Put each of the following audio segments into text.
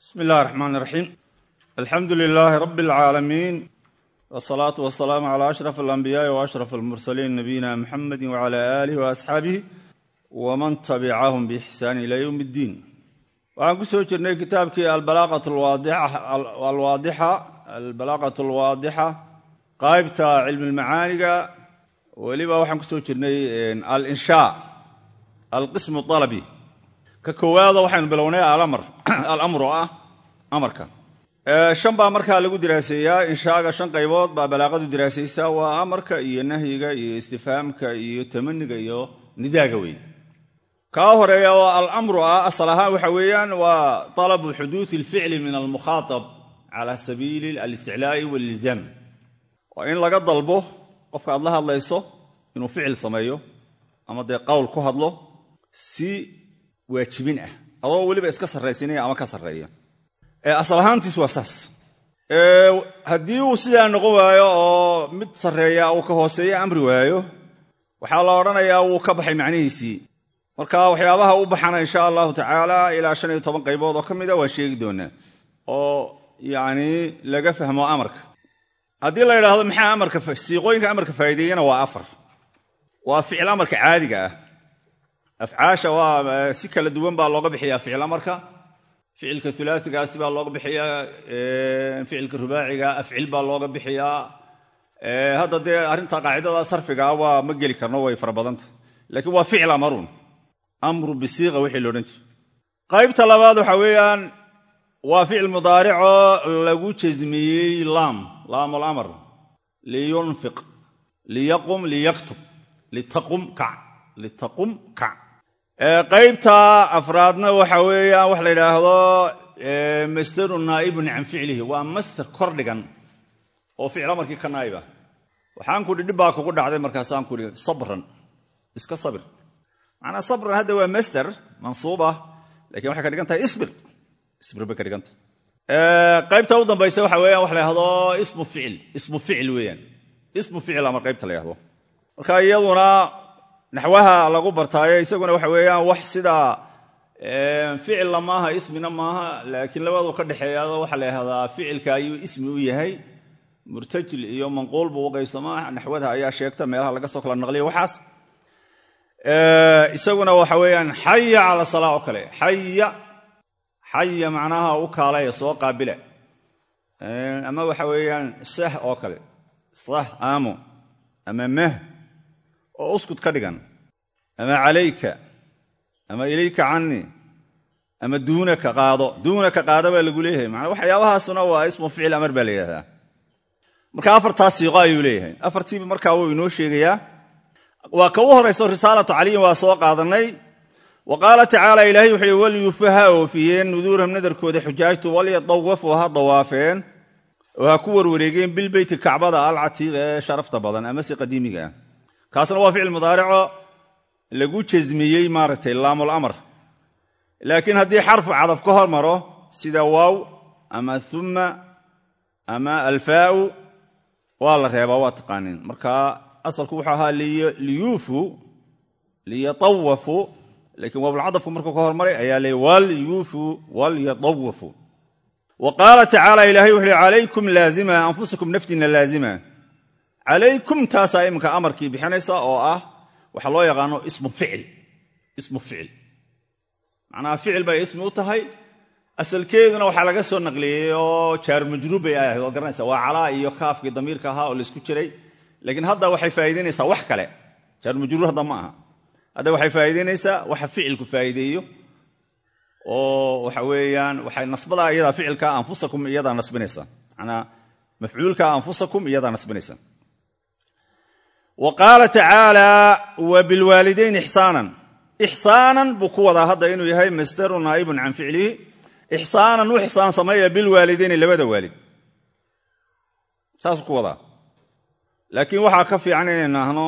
bismi illahi raxmaan iraxiim alxamdu lilaahi rabbi alcaalamiin wsalaatu wasalaamu calaa ashraf alambiyaai wa ashraf almursaliin nabiyina muxamedi wacala aalihi wa asxaabihi waman tabicahum biixsaani ila yowm iddiin waxaan ku soo jirnay kitaabkii albalaaqat alwaadixa qaybta cilmilmacaaniga weliba waxaan ku soo jirnay alinshaa alqismu alabi ka koowaada waxaynu bilownay alamr oo ah amarka shan baa markaa lagu diraaseeyaa inshaaga shan qaybood baa balaaqadu diraasaysaa waa amarka iyo nahyiga iyo istifhaamka iyo tamaniga iyo nidaaga weyn kaa horeeya oo alamru ah asal ahaan waxa weeyaan waa talabu xuduudi alficli min almukhaatab cala sabiili alisticlaa'i walilzaam waa in laga dalbo qofka aad la hadlayso inuu ficil sameeyo ama dee qowl ku hadlo si waajibin ah adoo weliba iska sarraysinaya ama ka sarreeya asal ahaantiis waa saas haddii uu sidaa noqon waayo oo mid sarreeya uu ka hooseeya amri waayo waxaa la odhanayaa wuu ka baxay macnihiisii marka waxyaabaha u baxana insha allahu tacaala ilaa shan iyo toban qaybood oo ka mida waa sheegi doonaa oo yacni laga fahmo amarka haddii la yidhaahdo maxaa amarka siiqooyinka amarka faa'iideeyana waa afar waa ficil amarka caadiga ah afcaasha waa si kala duwan baa looga bixiyaa ficil amarka ficilka ulaasigaasi baa looga bixiyaa ficilka rubaaciga afcil baa looga bixiyaa hadda dee arrinta qaacidada sarfigaa waa ma geli karno way fara badanta laakiin waa ficil amarun amru bisiiqa wixii loodhan jira qaybta labaad waxa weeyaan waa ficil mudaaricoo lagu jasmiyey laam laam alamr liyunfiq liyaqum liyaktub litaqum kac litaqum kac qaybta afraadna waxa weeyaan waxa la yidhaahdo masdarun naa'ibun can ficlihi waa master kor dhigan oo ficil amarkii ka naa'ib ah waxaan kudhi dhib baa kugu dhacday markaasaan kudhi sabran iska sabir macnaa sabran hadda waa master mansuub ah lakin waxay ka dhigan tahay isbir isbir bay ka dhigan tahay qaybta u dambaysa waxa weeyaan waxa la yhahdo ismu ficil ismu ficil weeyaan ismu ficil amar qaybta la yhahdo marka iyaduna naxwaha lagu bartaayo isaguna waxa weeyaan wax sida ficilna maaha ismina maaha laakiin labadu ka dhexeeyaado waxaa la yhahdaa ficilka ayuu ismi u yahay murtajil iyo manquul buu u qaybsamaa naxwada ayaa sheegta meelaha laga soo kala naqliya waxaas isaguna waxa weeyaan xaya cala salaa oo kale xaya xaya macnaha u kaalaya soo qaabila ama waxa weeyaan sah oo kale sah aamo ama mah oo uskud ka dhigan ama calayka ama ilayka canii ama duunaka qaado duunaka qaado baa lagu leeyahay manaa waxyaabahaasuna waa ismu ficil amar baa la yidhahdaa marka afartaas siiqo ayuu leeyahay afartiiba markaa wuu inoo sheegayaa waa ka u horayso risaalatu caliyin waa soo qaadanay wa qaala tacaala ilaahay wuxuu yihi walyuufu ha oofiyeen nuduurahum nadarkooda xujaajtu walyadawafu ha dawaafeen oo ha ku warwareegeen bilbeyti kacbada alcatiiq ee sharafta badan amase qadiimiga ah kaasna waa ficil mudaarico lagu jasmiyey maaragtay laamul amar laakiin haddii xarfu cadaf ka hormaro sida waaw ama uma ama alfaau waa la reebaa waa taqaaniin marka asalku wuxuu ahaa liyuufu liyatawafu lakiin waabulcadafku markuu ka hormaray ayaa leey walyuufu walyatawafu wa qaala tacaala ilahay wuxu uhi calaykum laazima anfusakum naftiinna laazima calaykum taasaa iminka amarkii bixinaysa oo ah waxaa loo yaqaano ismu ficil ismu ficil macnaha ficil bay ismi u tahay asalkeeduna waxaa laga soo naqliyey oo jaaru majruub bay ahayd oo garanaysa waa calaa iyo kaafkii damiirka ahaa oo laysku jiray laakiin hadda waxay faa'iidaynaysaa wax kale jaaru majruur hadda ma aha hadda waxay faa'iidaynaysaa waxa ficilku faa'iideeyo oo waxa weeyaan waxay nasbadaa iyadaa ficilka anfusakum iyadaa nasbinaysa manaa mafcuulka anfusakum iyadaa nasbinaysa wa qaala tacaala wa bilwaalidayn ixsaanan ixsaanan buu ku wadaa hadda inuu yahay masdaru naa'ibun can ficlihi ixsaanan u ixsaan sameeya bilwaalidayni labada waalid saasuu ku wadaa laakiin waxaa ka fiican inaynu ahno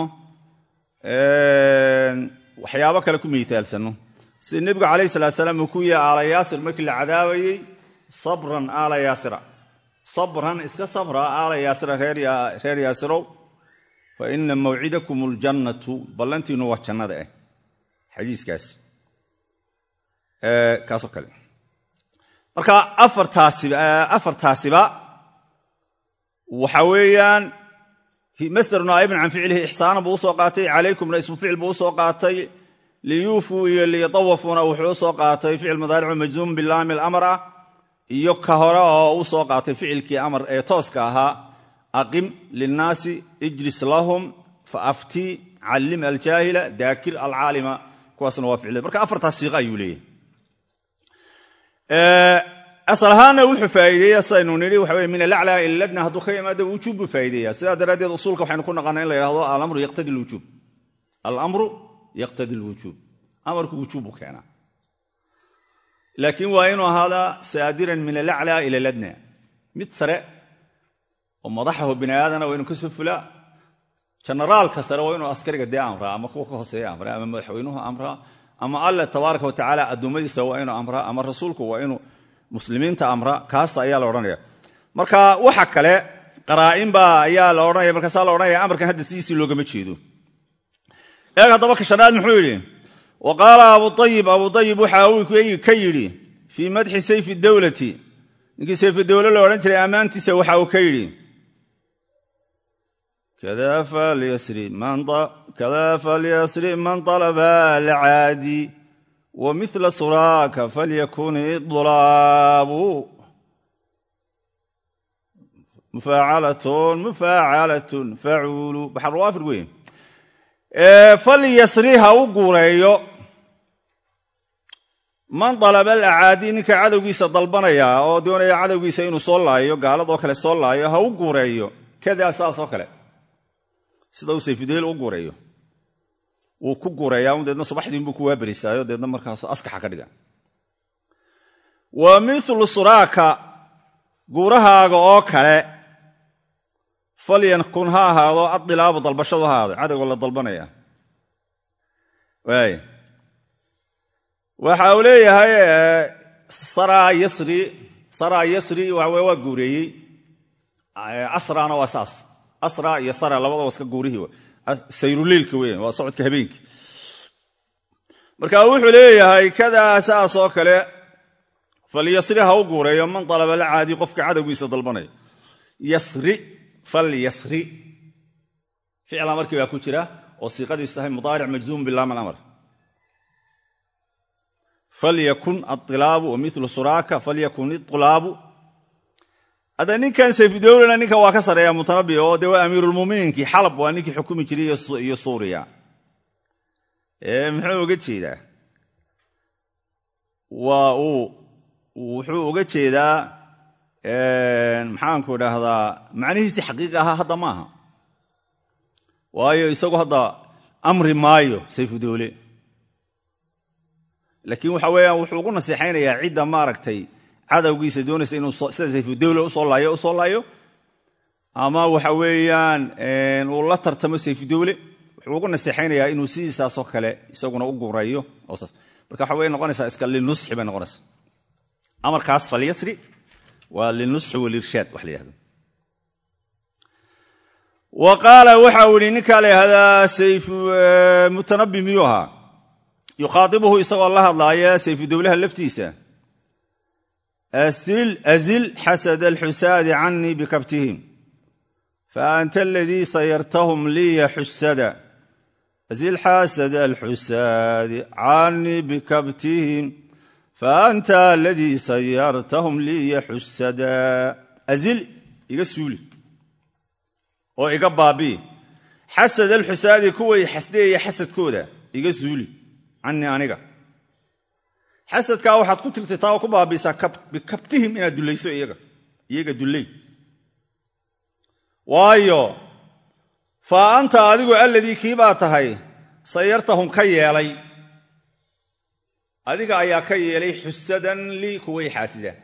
waxyaabo kale ku miithaalsanno sida nebigu calayh salaat salaam uu ku yihi aala yaasir markii la cadaabayey sabran aala yaasira sabran iska sabra aala yaasira reer yaasirow fa ina mawcidakum aljannatu ballantiinu waa jannada ah xadiiskaasi kaasoo kale marka afartaasiba waxa weeyaan masder naa'ibin can ficlihi ixsaanan buu usoo qaatay calaykumna ismu ficil buu usoo qaatay liyuufuu iyo liyatawafuuna wuxuu usoo qaatay ficil mudaaricu majzuum bilaami alamr ah iyo ka hore oo u soo qaatay ficilkii amar ee tooska ahaa aqim linnaasi ijlis lahum faaftii callim aljaahila daakir alcaalima kuwaasna waa ficil marka afartaas siiqa ayuu leeyahay asal ahaanna wuxuu faa'iideeya saynu nidhi waxa weye min alaclaa ila ladna hadduu ka yimaado wujuub buu faa'ideeya sidaa daraaddeed usuulka waxaynu ku naqana in la yidhahdo alamru yaqtadi lwujuub alamru yaqtadi lwujuub amarku wujuub buu keenaa laakiin waa inuu ahaadaa saadiran min alaclaa ila ladna mid sare oo madaxaho bini aadana waa inuu kasoo fulaa jenaraalka sare waa inuu askariga dee amraa ama kuwa ka hooseeya amraa ama madaxweynuhu amraa ama alle tabaaraka watacaala addoommadiisa waa inuu amraa ama rasuulku waa inuu muslimiinta amra kaas ayaa la odhanaya marka waxa kale qaraa'inba ayaa la odhanaya markaasaa la odhanaya amarkan hadda sidiisii loogama jeedo eeg haddaba ka shanaad muxuu yidhi wa qaala abuayib abuayib waxa uu ka yidhi fii madxi sayfi dowlati ninkii sayfi dowle la odhan jiray ammaantiisa waxa uu ka yidhi kada falyasri man alaba alcaadi wa mila suraaka falyakun idlaabu mufaacalatun mufaacalatun facuulu baxarwaafir weyn falyasri ha u guureeyo man dalaba alacaadi ninka cadowgiisa dalbanaya oo doonaya cadowgiisa inuu soo laayo gaaladoo kale soo laayo ha u guureeyo kadaa saasoo kale sida uu sayfudeel u guureeyo wuu ku guureeyaa un deedna subaxdiinbuu ku waaberisaayo deedna markaas askaxa ka dhiga wa milu suraaka guurahaaga oo kale falyankun ha ahaado adilaabu dalbashadu ha ahaado cadowga la dalbanaya waay waxa uu leeyahay saraa yasri saraa yasri waxa waa guureeyey asrana waa saas asra iyo sara labadaba iska guurihii sayruliilka weyan waa socodka habeenkii marka wuxuu leeyahay kadaa saas oo kale falyasri ha u guureeyo man dalaba la caadi qofka cadowgiisa dalbanaya yasri falyasri ficla markii baa ku jira oo siiqadiisu tahay mudaaric majzuum bilaam alamr falyakun ailaabu wa milu suraaka falyakun iulaabu hadda ninkan sayfudowlena ninkan waa ka sareeya mutanabi oo dee waa amiirulmuminiinkii xalab waa ninkii xukumi jiray iyo suuriya muxuu uga jeedaa waa uu wuxuu uga jeedaa maxaanku idhaahdaa macnihiisi xaqiiqi ahaa hadda maaha waayo isagu hadda amri maayo sayfudowle laakiin waxa weeyaan wuxuu ugu naseexaynayaa cidda maaragtay cadowgiisa doonaysa inuu sida sayfudowle usoo laayo usoo laayo ama waxa weeyaan uu la tartamo sayfudowle wuxuu ugu naseexaynayaa inuu sidiisaasoo kale isaguna u gureeyo marka waxa way noqonaysaa iska linusxi bay noqonaysaa amarkaas falyasri waa linusxi walirshaad wax la yihahdo wa qaala waxa uu yihi ninkaa la yihahdaa sayf mutanabi miyuu ahaa yukhaadibuhu isagoo la hadlaaya sayfudowlaha laftiisa azil xasada alxusaadi canii bikabtihim faanta aladii sayartahum liya xusada azil xasada alxusaadi canii bikabtihim faanta aladii sayartahum liya xusada azil iga suuli oo iga baabii xasad alxusaadi kuway xasdeeya xasadkooda iga suuli canii aniga xasadkaa waxaad ku tirtirtaa oo ku baabiisaa bikabtihim inaad dullayso iyaga iyaga dulley waayo fa anta adigu alladii kii baa tahay sayartahum ka yeelay adiga ayaa ka yeelay xusadan lii kuway xaasidaan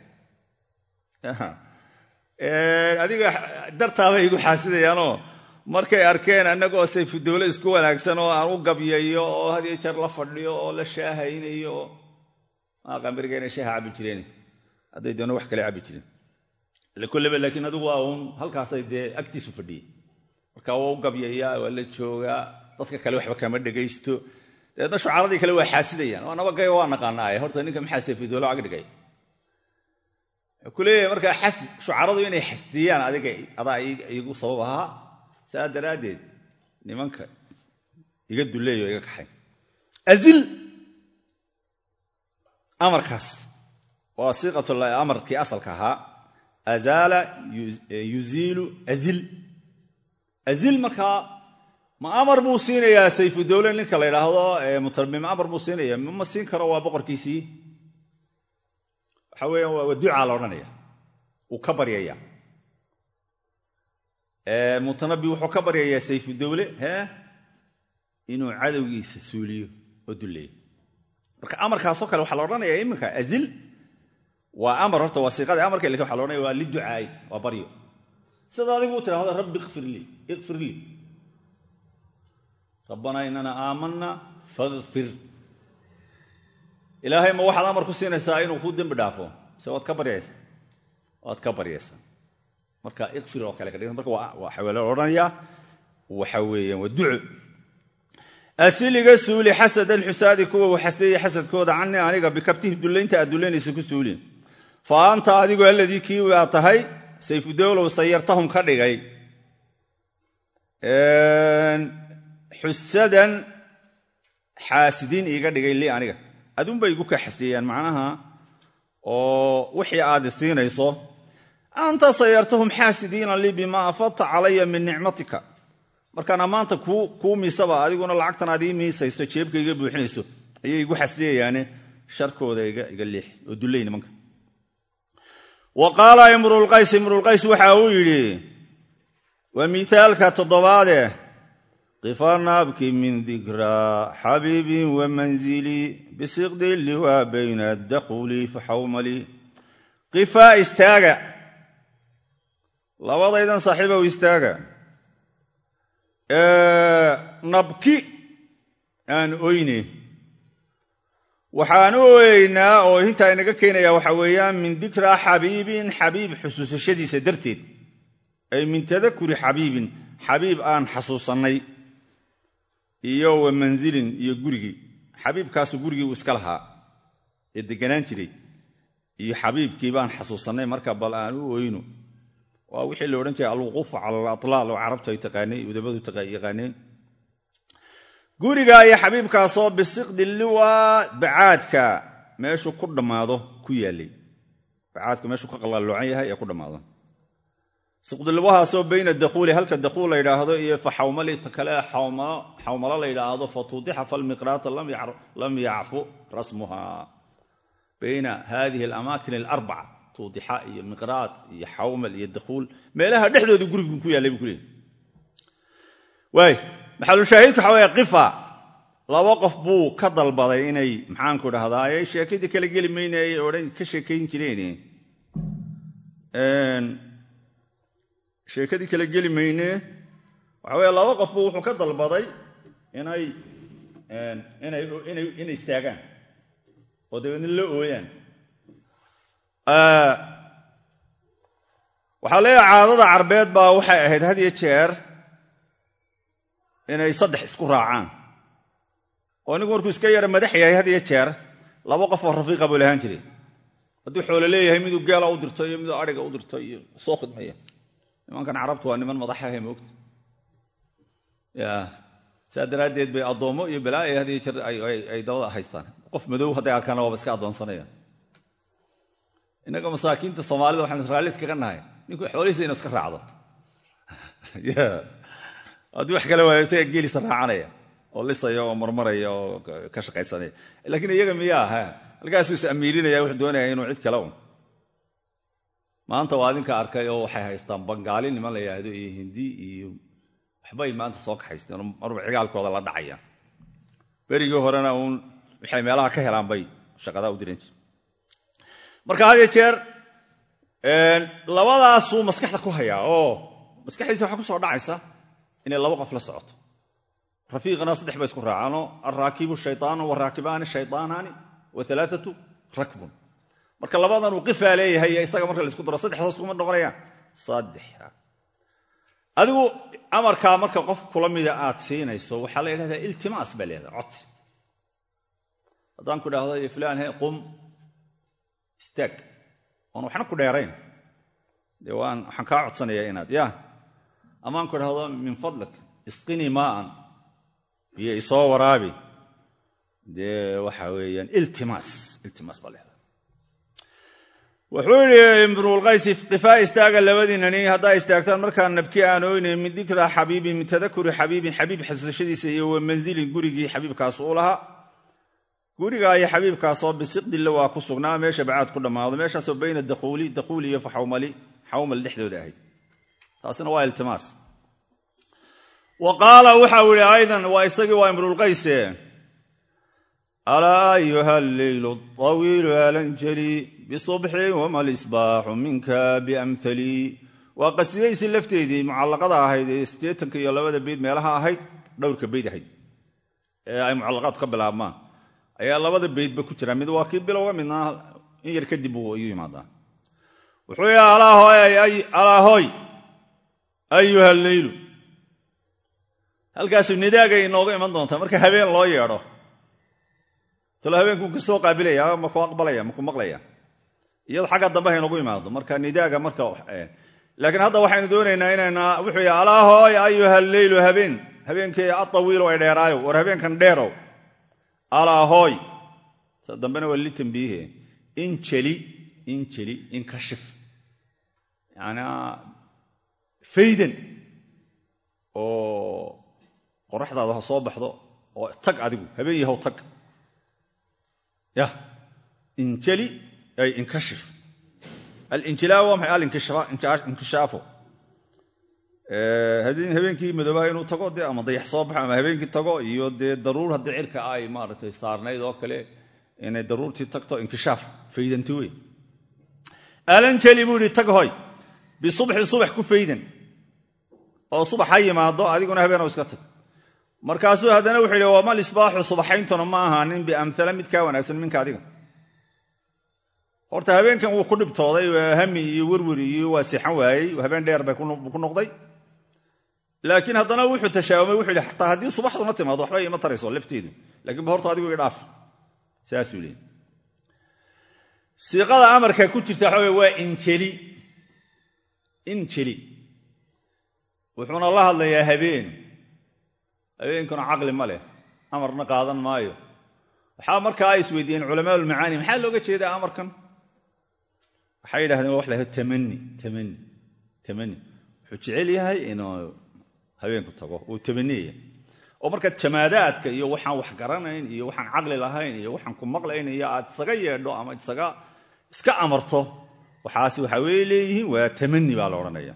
adiga dartaabay igu xaasidayaanoo markay arkeen annagoo sayfudowle isku wanaagsan oo aan u gabyayo oo hadiyo jeer la fadhiyo oo la shaahaynayo qambiriga inay shaaha cabbi jireen hadday doona wax kale cabbi jireen kolleba laakiin adigu waa uun halkaasay dee agtiisu fadhiyey marka waa u gabyayaa waa la joogaa dadka kale waxba kama dhegaysto dabeedna shucaradii kale waa xaasidayaan oo nabagaya waa naqaanaaye horta ninka maxaa sayfudowle ag dhigay wuxuu ku leeyahay markaa xasd shucaradu inay xasdiyaan adiga adaa igu sabab ahaa saa daraaddeed nimanka iga duleeyo iga kaxay azil amarkaas waa siiqatul amarkii asalka ahaa azaala yuziilu azil azil markaa ma amar buu siinayaa sayfu dowle ninka la yidhaahdo mutarmim amar buu siinaya ma siin karo waa boqorkiisii waxa weeyaan waa ducaa la odhanaya wuu ka baryaya mutanabi wuxuu ka baryayaa sayfu dowle hee inuu cadowgiisa suuliyo oo duleeyo marka amarkaasoo kale waxaa la odhanaya iminka azil waa amar horta waa siiqadii amarka lakin waxa la odhanaya waa liducaay waa baryo sida adigu u tidhahdo rabbi ikfir lii ikfir lii rabbanaa inana aamanna fakfir ilaahay ma waxaad amar ku siinaysaa inuu kuu dembi dhaafo mise waad ka baryaysaa waad ka baryaysaa marka ikfir oo kale ka dhig marka waxa la odhanayaa waxa weeyaan waa duco asiliga suuli xasad alxusaadi kuwa uu xasdeeyey xasadkooda cani aniga bikabtihi dullaynta aad dullaynaysa ku suuli fa anta adigu alladii kii aad tahay sayfudowlow sayartahum ka dhigay xusadan xaasidiin iiga dhigay li aniga adunbay igu ka xasdeeyaan macnaha oo wixii aad siinayso anta sayartahum xaasidiina lii bimaa afadta calaya min nicmatika markaan ammaanta kuu miisaba adiguna lacagtan aad ii miisayso jeebka iga buuxinayso ayay igu xasdeeyayaane sharkooda iga leex oo dulley nimanka wa qaala imruulqays imruulqays waxa uu yidhi waa miaalka toddobaade qifanaabki min dikraa xabiibin wa manzili bisiqdi liwaa bayna dakhuli faxawmali qifaa istaaga labadaydan saaxiibow istaaga nabki aan oyne waxaan u oyeynaa oo hintaa inaga keenaya waxa weeyaan min dikraa xabiibin xabiib xusuusashadiisa darteed ay min tadakuri xabiibin xabiib aan xasuusannay iyo wa manzilin iyo gurigii xabiibkaasu gurigii uu iska lahaa ee deganaan jiray iyo xabiibkii baan xasuusannay marka bal aan u oyno waa wixii la odhan jiray alwuquufu cala alatlaal oo carabtu ay taqaanay udabadu yaqaaneen guriga iyo xabiibkaasoo bisiqdi liwaa bacaadka meeshuu ku dhammaado ku yaallay bacaadku meeshuu ka qalalloocan yahay ee ku dhammaado siqdiliwahaasoo bayna dakhuuli halka dakhuul la yidhaahdo iyo fa xawmali ta kale xawmalo la yidhaahdo fa tuudixa falmiqraata lam yacfu rasmuha bayna hadihi alamaakin alarbaca tuudixa iyo miqraat iyo xawmal iyo dakhuul meelaha dhexdooda gurigu ku yaallay buu ku leeyay waay maxalushaahidku waxa weeye qifa laba qof buu ka dalbaday inay maxaanku dhahdaa sheekadii kala geli mayne ay odhan ka sheekayn jireen sheekadii kala geli mayne waxa weye laba qof buu wuxuu ka dalbaday inay inay istaagaan oo dabeedna la ooyaan waxaa leeyahay caadada carbeed baa waxay ahayd had iyo jeer inay saddex isku raacaan oo ninku markuu iska yara madax yahay had iyo jeer laba qof oo rafiiqa buu lahaan jiray hadduu xoolo leeyahay miduu geela u dirto iyo miduu adhiga u dirto iyo soo khidmaya nimankan carabtu waa niman madaxahe moogta ya saa daraaddeed bay addoommo iyo balaayo had iyo jeer ay dabada haystaan qof madow hadday arkaana waaba iska addoonsanayaan innaga masaakiinta soomaalida waxaanu raalli iskaga nahay ninku xoolihiisa inu iska raacdo haddii wax kale waayo isaga geelisa raacanaya oo lisaya oo marmaraya oo ka shaqaysanaya laakiin iyaga miyaa ha halkaasuu is amiirinaya wuxuu doonaya inuu cid kale un maanta waa adinka arkay oo waxay haystaan bangaali niman la yidhaahdo iyo hindi iyo waxbay maanta soo kaxaysteen marba cigaalkooda la dhacayaan berigii horena uun waxay meelaha ka helaan bay shaqadaa u diran jir marka had iyo jeer labadaasuu maskaxda ku hayaa oo maskaxdiisa waxaa ku soo dhacaysa inay laba qof la socoto rafiiqna saddex bay isku raacaanoo alraakibu shaytaanu waraakibaani shaytaanaani wa alaaatu rakbun marka labadan uu qifaa leeyahay isaga marka laisku daro saddexdaas kuma noqonayaan saddex adigu amarkaa marka qof kula mida aad siinayso waxaa la yidhahdaa iltimaas baa leedaha codsi haddaan ku idhaahdo fulaan he qum istaag oon waxna ku dheerayn dee waan waxaan kaa codsanayaa inaad ya amaan ku idhahdo min fadlik isqinii maaan iyo isoo waraabi dee waxa weeyaan iltimaas iltimaas baa leedahay wuxuu yidhi imruulqaysi qifaa istaaga labadiina nin haddaa istaagtaan markaan nabki aan oynayn min dikra xabiibin min tadakuri xabiibin xabiib xasuushadiisa iyo wa manzilin gurigii xabiibkaas uu lahaa gurigaa iyo xabiibkaasoo bisiqdilla waa ku sugnaa meesha bacaad ku dhammaado meeshaasoo bayna dakuuli dakuuli iyo faxawmali xawmal dhexdooda ahayd taasina waa iltimaas wa qaala waxau idhi aydan waa isagii waa imruulqayse alaa ayuha alleylu awiilu alanjali bisubxin wama lisbaaxu minka biamhalii waa qasidaysi lafteedii mucallaqada ahayd ee siddeetanka iyo labada beyd meelaha ahayd dhowrka beyd ahayd ee ay mucallaqaadku ka bilaabmaan ayaa labada beydba ku jira mid waa kii bilowga midna in yar kadib buu iyu yimaadaa wuxuu yidhi alaa hooy ayuha alleylu halkaasu nidaagay inooga iman doontaa marka habeen loo yeedho talo habeenkuu ka soo qaabilaya maku aqbalaya maku maqlaya iyado xagga dambe ha inoogu imaado marka nidaaga marka laakiin hadda waxaynu doonaynaa inayna wuxuu yidhi alaa hooy ayuha alleylu habeen habeenkii atawiilu ay dheeraayo war habeenkan dheerow alaa hooy sa dambena waa li tambiihe injeli injeli inkashif yanaa faydan oo qoraxdaada ha soo baxdo oo tag adigu habeen yahow tag yah injeli ay inkashif alinjilaa waa maxay alinkishaafo habeenkii madoobaha inuu tago dee ama dayax soo baxo ama habeenkii tago iyo dee daruur haddii cirka ay maaragtay saarnayd oo kale inay daruurtii tagto inkishaaf faydanti wey alanjeli buu yihi tag hoy bisubxin subax ku faydan oo subax ha yimaado adiguna habeen iska tag markaasuu haddana wuxuu yidhi wama lisbaaxu subaxayntuna ma ahaanin biamhala mid kaa wanaagsan minka adiga horta habeenkan wuu ku dhibtooday hami iyo werweri iyo waa sixan waayey habeen dheer bay ku noqday laakiin haddana wuxuu tashaawumay wuxuu yidhi xataa haddii subaxduna timaado waxba ima tarayso lafteedu lakiin ba horta adigu idhaaf saasuu leeyay siiqada amarka ku jirta waxa wey waa injeli injeli wuxuuna la hadlayaa habeen habeenkuna caqli ma leh amarna qaadan maayo waxaa markaa ay isweydiiyeen culamaa ulmacaani maxaa looga jeedaa amarkan waxay yidhahdeen wa wax laha tamani tamani tamani wuxuu jecel yahay inuu habeenku tago uu tamaniyaya oo markaad jamaadaadka iyo waxaan wax garanayn iyo waxaan caqli lahayn iyo waxaan ku maqlayn iyo aad isaga yeedho ama isaga iska amarto waxaasi waxa wey leeyihiin waa tamani baa la odhanaya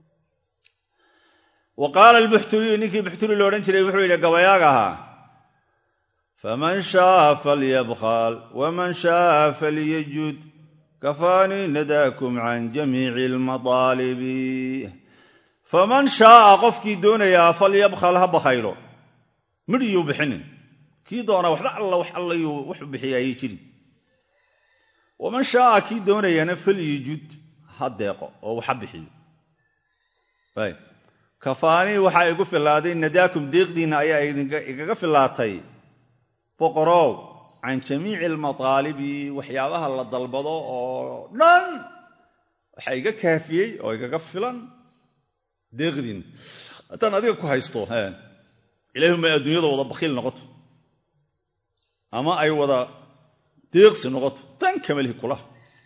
wa qaala albuxturiyu ninkii buxturi lo odhan jiray wuxuu yidhi gabayaaga ahaa faman shaaa falyabkhal waman shaaa falyajud kafaanii nadaakum can jamiici almadaalibi faman shaaa qofkii doonayaa falyabkhal ha bakhaylo midhiyuu bixinin kii doonaa waxba alla wax allayuu wuxu bixiya ayay jirin waman shaaa kii doonayana falyajud ha deeqo oo waxa bixiyo kafaanii waxaa igu filaaday nadaakum deeqdiinna ayaa igaga filaatay boqorow can jamiici almataalibi waxyaabaha la dalbado oo dhan waxaa iga kaafiyey oo igaga filan deeqdiinna haddaan adiga ku haysto ilaahuma adduunyada wada bakhiil noqoto ama ay wada deeqsi noqoto dan kamalihi kulaha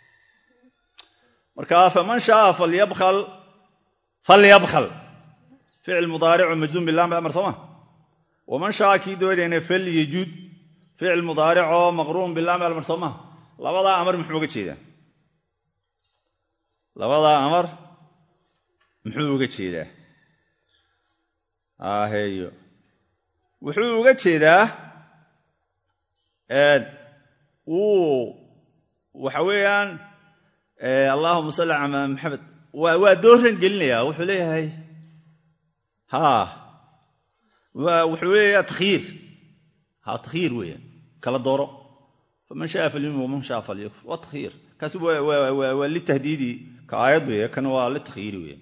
marka faman shaaa falyabkhal falyabkhal ficil mudaaricu majzuum bilam amar sooma waman shaaa kii doonayna falyajud ficil mudaaricoo maqruun bilaam amar soo maha labadaa amar muxuu uga jeedaa labadaa amar muxuu uga jeedaa aheyo wuxuu uga jeedaa wuu waxa weeyaan allahuma salli calaa maxamed waa dooran gelinayaa wuxuu leeyahay ha wuxuu leeyahay takhyiir ha takhyiir weeyaan kala dooro faman shaa falyumin waman shaa falyakfur waa takhyiir kaasi waa litahdiidi ka aayad weeye kan waa litakhyiiri weeyaan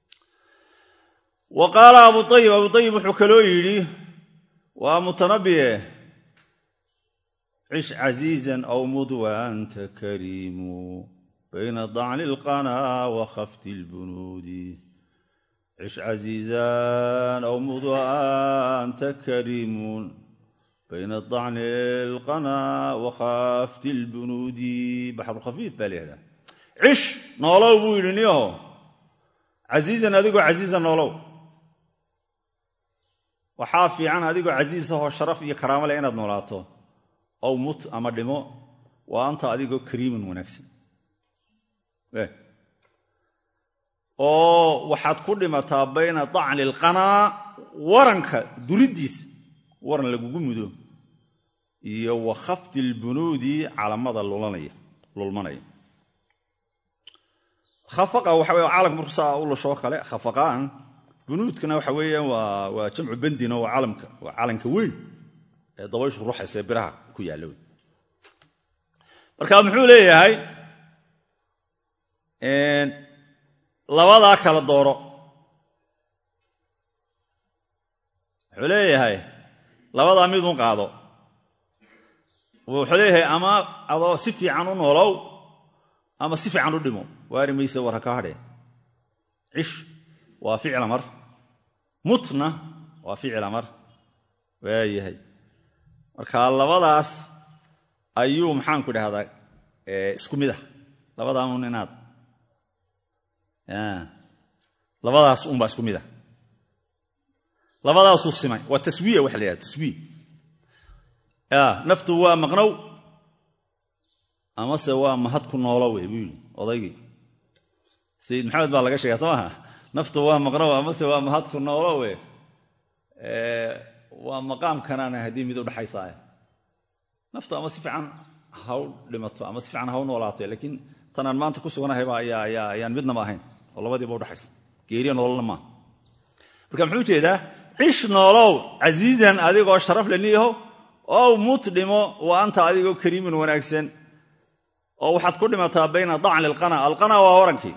wa qaala abu ayib abu ayib wuxuu kaloo yidhi waa mutanabiye cish casiizan aw mud wa anta kariimu bayna dacni alqanaa wa khafti lbunuudi cish casiizan aw muda'anta kariimun bayna dacni alqanaa wa khafti lbunuudi baxrulkhafiif baa layihahdaa cish noolow buu yidhi niyaho casiizan adigoo casiiza noolow waxaa fiican adigoo casiisahoo sharaf iyo karaamo leh inaad noolaato ow mut ama dhimo waa anta adigoo kariiman wanaagsan oo waxaad ku dhimataa bayna dacni alqanaa waranka duriddiisa waran lagugu mudo iyo wa khafti lbunuudi calamada lulmanaya khafaqa waxa wey calamka markuu saa u lashoo kale khafaqaan bunuudkana waxa weeyaan waa waa jamcu bendina waa calamka waa calanka weyn ee dabayshu ruuxaysa ee biraha ku yaalla wey marka muxuu leeyahay labadaa kala dooro wuxuu leeyahay labadaa midun qaado wuxuu leeyahay ama adoo si fiican u noolow ama si fiican u dhimo waari mayse war ha ka hadhee cish waa ficla mar mutna waa ficla mar waayahay marka labadaas ayuu maxaanku dhahdaa isku mid ah labadaaun inaad labadaas unbaa isku mid ah labadaasuu simay waa taswiya waxa la yidhahda taswiya naftu waa maqnow amase waa mahad ku noolo wey buu yidhi odaygii sayid maxamed baa laga sheegaa soo maha naftu waa maqnow amase waa mahad ku noolo we waa maqaamkanaana haddii mid udhaxaysaa naftu ama si fiican haw dhimato ama si fiican haw noolaato laakiin tanaan maanta ku suganahayba ayaan midnaba ahayn oo labadiiba udhaxaysa geeriya nololna maaha marka muxuu ujeedaa cish noolow casiizan adigoo sharaf le niyahow ow mut dhimo wa anta adigoo kariiman wanaagsan oo waxaad ku dhimataa bayna dacni alqana alqana waa warankii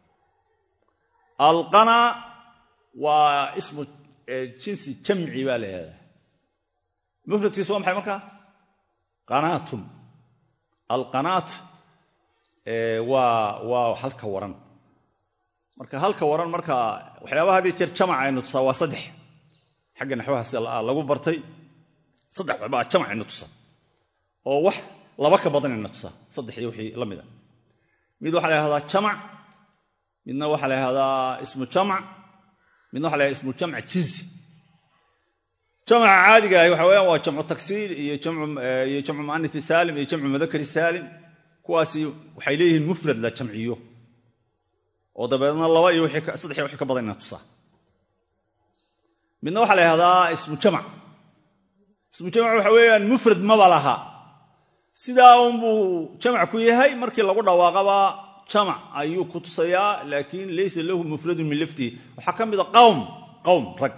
alqana waa ismu jinsi jamci baa la yihahdaa mufradkiisu waa maxay markaa qanaatun alqanaat waa waa halka waran marka halka waran marka waxyaabaha hadii jeer jamac aynu tusaa waa saddex xagga naxwahaas lagu bartay saddex waxbaa jamac aynu tusaa oo wax laba ka badan ayna tusaa saddex iyo wixii la mid a mid waxaa la yhahdaa jamac midna waxaa la yhahdaa ismu jamac midna waxa la yhahda ismu jamc jinsi jamca caadiga ahi waxa weyaan waa jamcu taksiir iyo iyo jamcu muanisi saalim iyo jamcu mudakari saalim kuwaasi waxay leeyihiin mufrad la jamciyo oo dabeedna laba iyo saddex iyo wixii ka badan ina tusaa midna waxaa la yhahdaa ismu jamac ismu jamac waxa weeyaan mufrad maba laha sidaa unbuu jamac ku yahay markii lagu dhawaaqaba jamac ayuu ku tusayaa laakiin laysa lahu mufradun min laftihi waxaa ka mida qawm qawm rag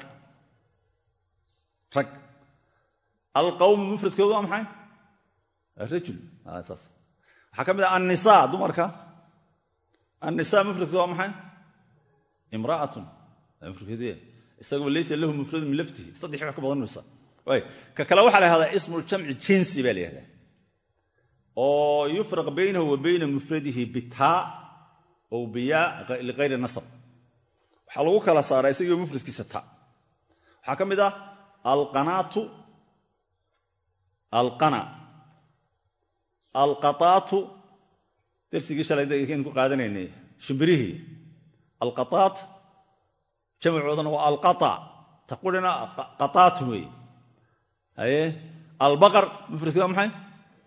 rag alqawmu mufradkoodu waa maxay rajul saas waxaa ka mid ah annisa dumarka annisa mufradkoodu waa maxay imra'atun mufradkeedu isaguba laysa lahu mufradun min laftihi saddex wax ka badan nusa ka kale waxaa la yhahdaa ismu jamci jinsi baa la yihahdaa oo yufraq baynahu wa bayna mufradihi bitaa ow biyaa liqayri nasab waxaa lagu kala saaraa isagio mufradkiisa ta waxaa ka mid ah alqanaatu alqana alqataatu darsigii shalayn ku qaadanaynay shimbirihii alqataat jamacoodana waa alqata taqurina qataatun wey haye albaqar mufradkii waa maxay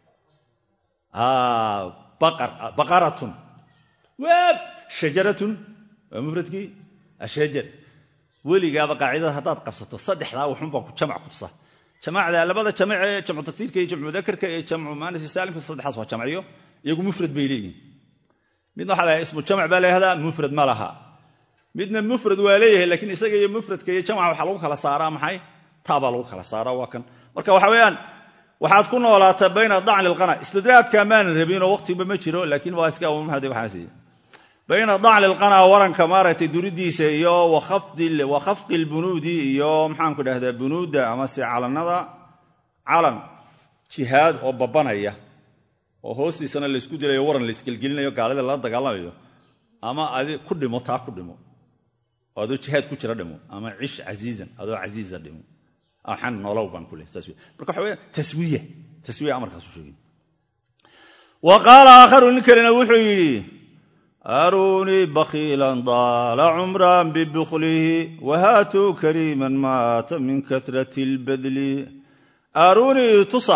baqaratun waab shajaratun waa mufradkii ashajar weligaaba qaacidada haddaad qabsato saddexdaa wuxunbaa ku jamac ku tusa jamacda labada jamacee jamcu tagsiirka iyo jamcu mudakarka iyo jamcu muanasi saalimka saddexaas waa jamciyo iyagu mufrad bay leeyihin midna waxa la ismu jamac baa layahdaa mufrad ma laha midna mufrad waa leeyahay laakiin isaga iyo mufradka iyo jamca waxaa lagu kala saaraa maxay taabaa lagu kala saaraa waa kan marka waxa weeyaan waxaad ku noolaataa bayna dacni alqana istidraadka maanan rabinoo waqtiba ma jiro laakiin waa iska umahade waxaasiy bayna dacni alqana waranka maaragtay duridiisa iyo wa khafqi lbunuudi iyo maxaanku dhahdaa bunuudda amase calanada calan jihaad oo babanaya oo hoostiisana laysku dilayo waran laysgelgelinayo gaalida lala dagaalamayo ama adi ku dhimo taa ku dhimo oo adoo jihaad ku jira dhimo ama cish casiizan adoo casiiza dhimo waxaan nolow baan ku leh saas wey marka waxa weya taswiya taswiya amarkaasu sheegay wa qaala aakharu nin kalena wuxuu yidhi aruunii bakiilan daala cumran bibuklihi wahaatuu kariiman maata min karati lbadli aruunii tusa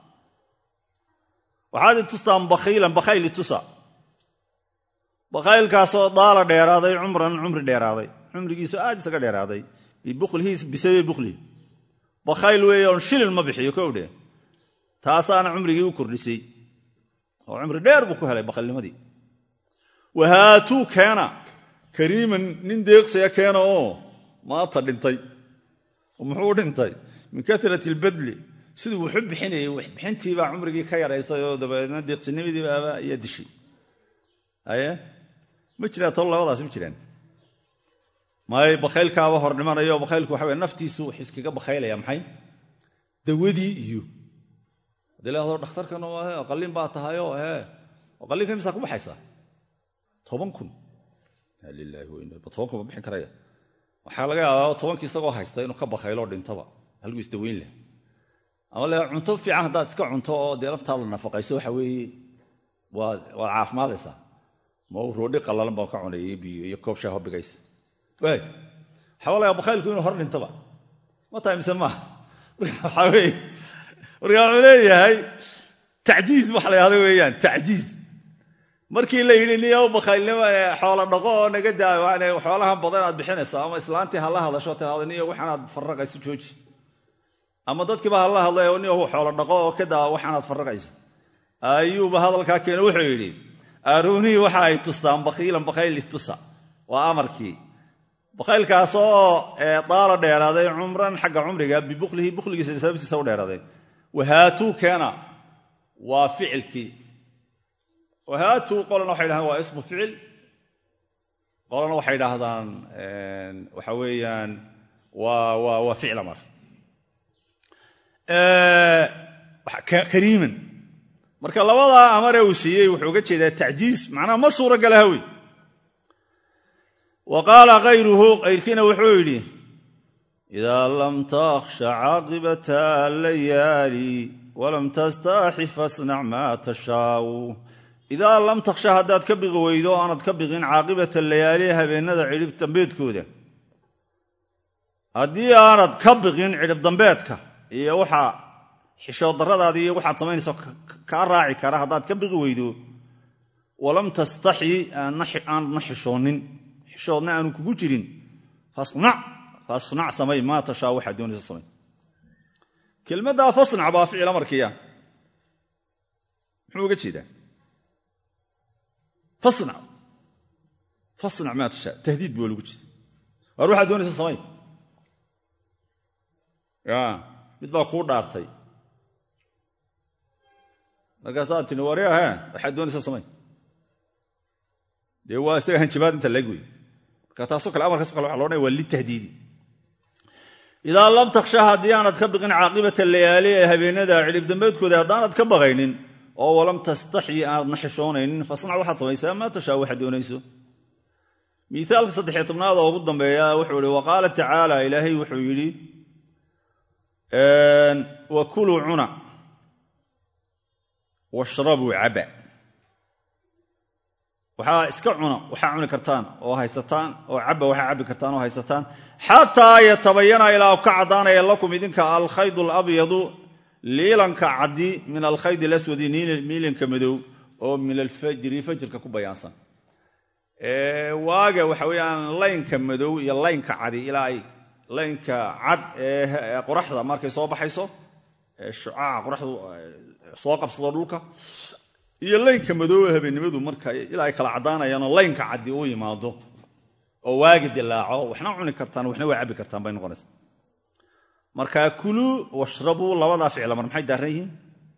waxaad i tustaan bakhiilan bakhayl i tusa bakhaylkaasoo daala dheeraaday cumran cumri dheeraaday cumrigiisu aad isaga dheeraaday bibuklihi bisababi buklihi bakhayl weeye oon shilin ma bixiyo kowdhe taasaana cumrigii u kordhisay oo cumri dheer buu ku helay bakhaylnimadii wahaatuu keena kariiman nin deeqsiga keena oo maata dhintay muxuu dhintay min karati lbadli siduu wuxu bixinayay waxbixintiibaa cumrigii ka yaraysay oo dabeedna deeqsinimadiibaaba iyo dishay haye ma jiraa tolo labadaas ma jiraan may bakhaylkaaba hor dhimanayo bakhaylku waxa wey naftiisu wax iskaga bakhaylaya maxay dawadii iyo hadii lahado dhakhtarkan qalin baa tahayo he qallinka misaa ku baxaysaa toban kun lilahi toban kun ma bixin karaya waxaa laga yaabaa tobankii isagoo haysta inuu ka bakhayloo dhintaba halgu isdaweyn leh ama le cunto fiican haddaad iska cunto oo dee laftaada nafaqayso waxa weeye waad waad caafimaadaysaa ma roodhi qallalan baan ka cunay iyo biyo iyo koob shaaho bigaysa waay waxaa laga bakhaylku inuu hor dhintaba ma tahay mise maaha waxaa weeye marka wuxuu leeyahay tacjiiz waxa la yahda weeyaan tacjiiz markii la yidhi niyo bakhaylnimo xoolo dhaqo oo naga daayo xoolahan badan aad bixinayso ama islaantii hala hadasho tahado niyo waxaanaad farraqayso jooji ama dadkiiba hala hadlay niyo xoolo dhaqo oo ka daa waxaanaad farraqayso ayuuba hadalkaa keene wuxuu yidhi aarunii waxa ay tustaan bakhiilan bakhayl istusa waa amarkii bakhaylkaasoo daala dheeraaday cumran xagga cumriga bibuklihi bukligiisa sababtiisa u dheeraaday wahaatuu keena waa ficilkii wahaatuu qolana waxay dhahdaan waa ismu ficil qolana waxay dhahdaan waxa weeyaan waa ficil amar kariiman marka labadaa amare uu siiyey wuxuu uga jeedaa tacjiiz macnaha ma suura gala hawi wa qaala kayruhu kayrkiina wuxuu yidhi idaa lam takhsha caaqibata layaali walam tastaaxi fasnac maa tashaau idaa lam takhsha haddaad ka biqi weydo o aanad ka biqin caaqibata layaali habeennada cidhib dambeedkooda haddii aanad ka biqin cidhib dambeedka iyo waxa xishood darradaadi iyo waxaad samaynayso kaa raaci kara haddaad ka biqi weydo walam tastaxyi aanadna xishoonin xishoodna aanu kugu jirin fasnac fasnac samay maa tashaa waxaad doonaysa samay kelmaddaa fasnac baa ficil amarkiya muxuu uga jeedaa fasnac fasnac maa tashaa tahdiid buu lagu jeeda waar waxaad doonaysa samay ya mid baa kuu dhaartay markaasaad tini waryahe waxaad doonaysa samay dee waa isaga hanjabaad inta laeg wey marka taasoo kale amarkaasoo kale waxa lo odhanaya waa litahdiidi idaa lam takhsha haddii aanad ka biqin caaqibata layaali ee habeenada cidhib dambeedkooda haddaanad ka baqaynin oo walam tastaxyi aanadna xishoonaynin fasnac waxaad samaysaa maa tashaa waxaad doonayso miaalka saddexiyo tobnaad oo ugu dambeeya wuxuu ihi wa qaala tacaala ilaahay wuxuu yidhi wa kuluu cuna washrabuu caba waxaa iska cuna waxaa cuni kartaan oo haysataan oo caba waxaa cabi kartaan oo haysataan xataa yatabayana ilaa ka caddaanaya lakum idinka alkhayd alabyadu liilanka caddi min alkhayd alaswadi miilanka madow oo min alfajri fajrka ku bayaansan waaga waxa weeyaan laynka madow iyo laynka cadi ilaa ay laynka cad ee qoraxda markay soo baxayso ee shucaaca qoraxdu soo qabsado dhulka iyo laynka madow ee habeennimadu marka ilaa ay kala caddaanayaanoo laynka caddi uu yimaado oo waagi dilaaco waxna cuni kartaan waxna waa cabbi kartaan bay noqonaysa marka kuluu washrabuu labadaa ficla mar maxay daaran yihiin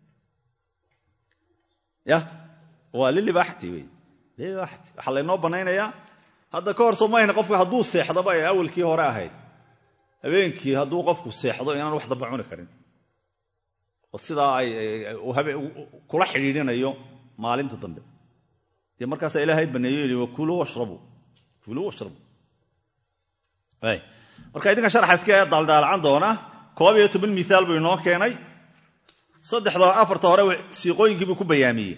ya waa lilibaaxati wey lilibaaxati waxaa laynoo bannaynayaa hadda ka hor somayna qofku hadduu seexdaba ee awalkii hore ahayd habeenkii hadduu qofku seexdo inaan wax damba cuni karin oo sidaa ay kula xidhiidhinayo maalinta dambe dee markaasaa ilaahay baneeyo yidhi wakuluu washrabuu kuluu washrabuu marka idinka sharxa iska daaldaalacan doona koob iyo toban miaal buu inoo keenay saddexda afarta hore siiqooyinkii buu ku bayaamiyey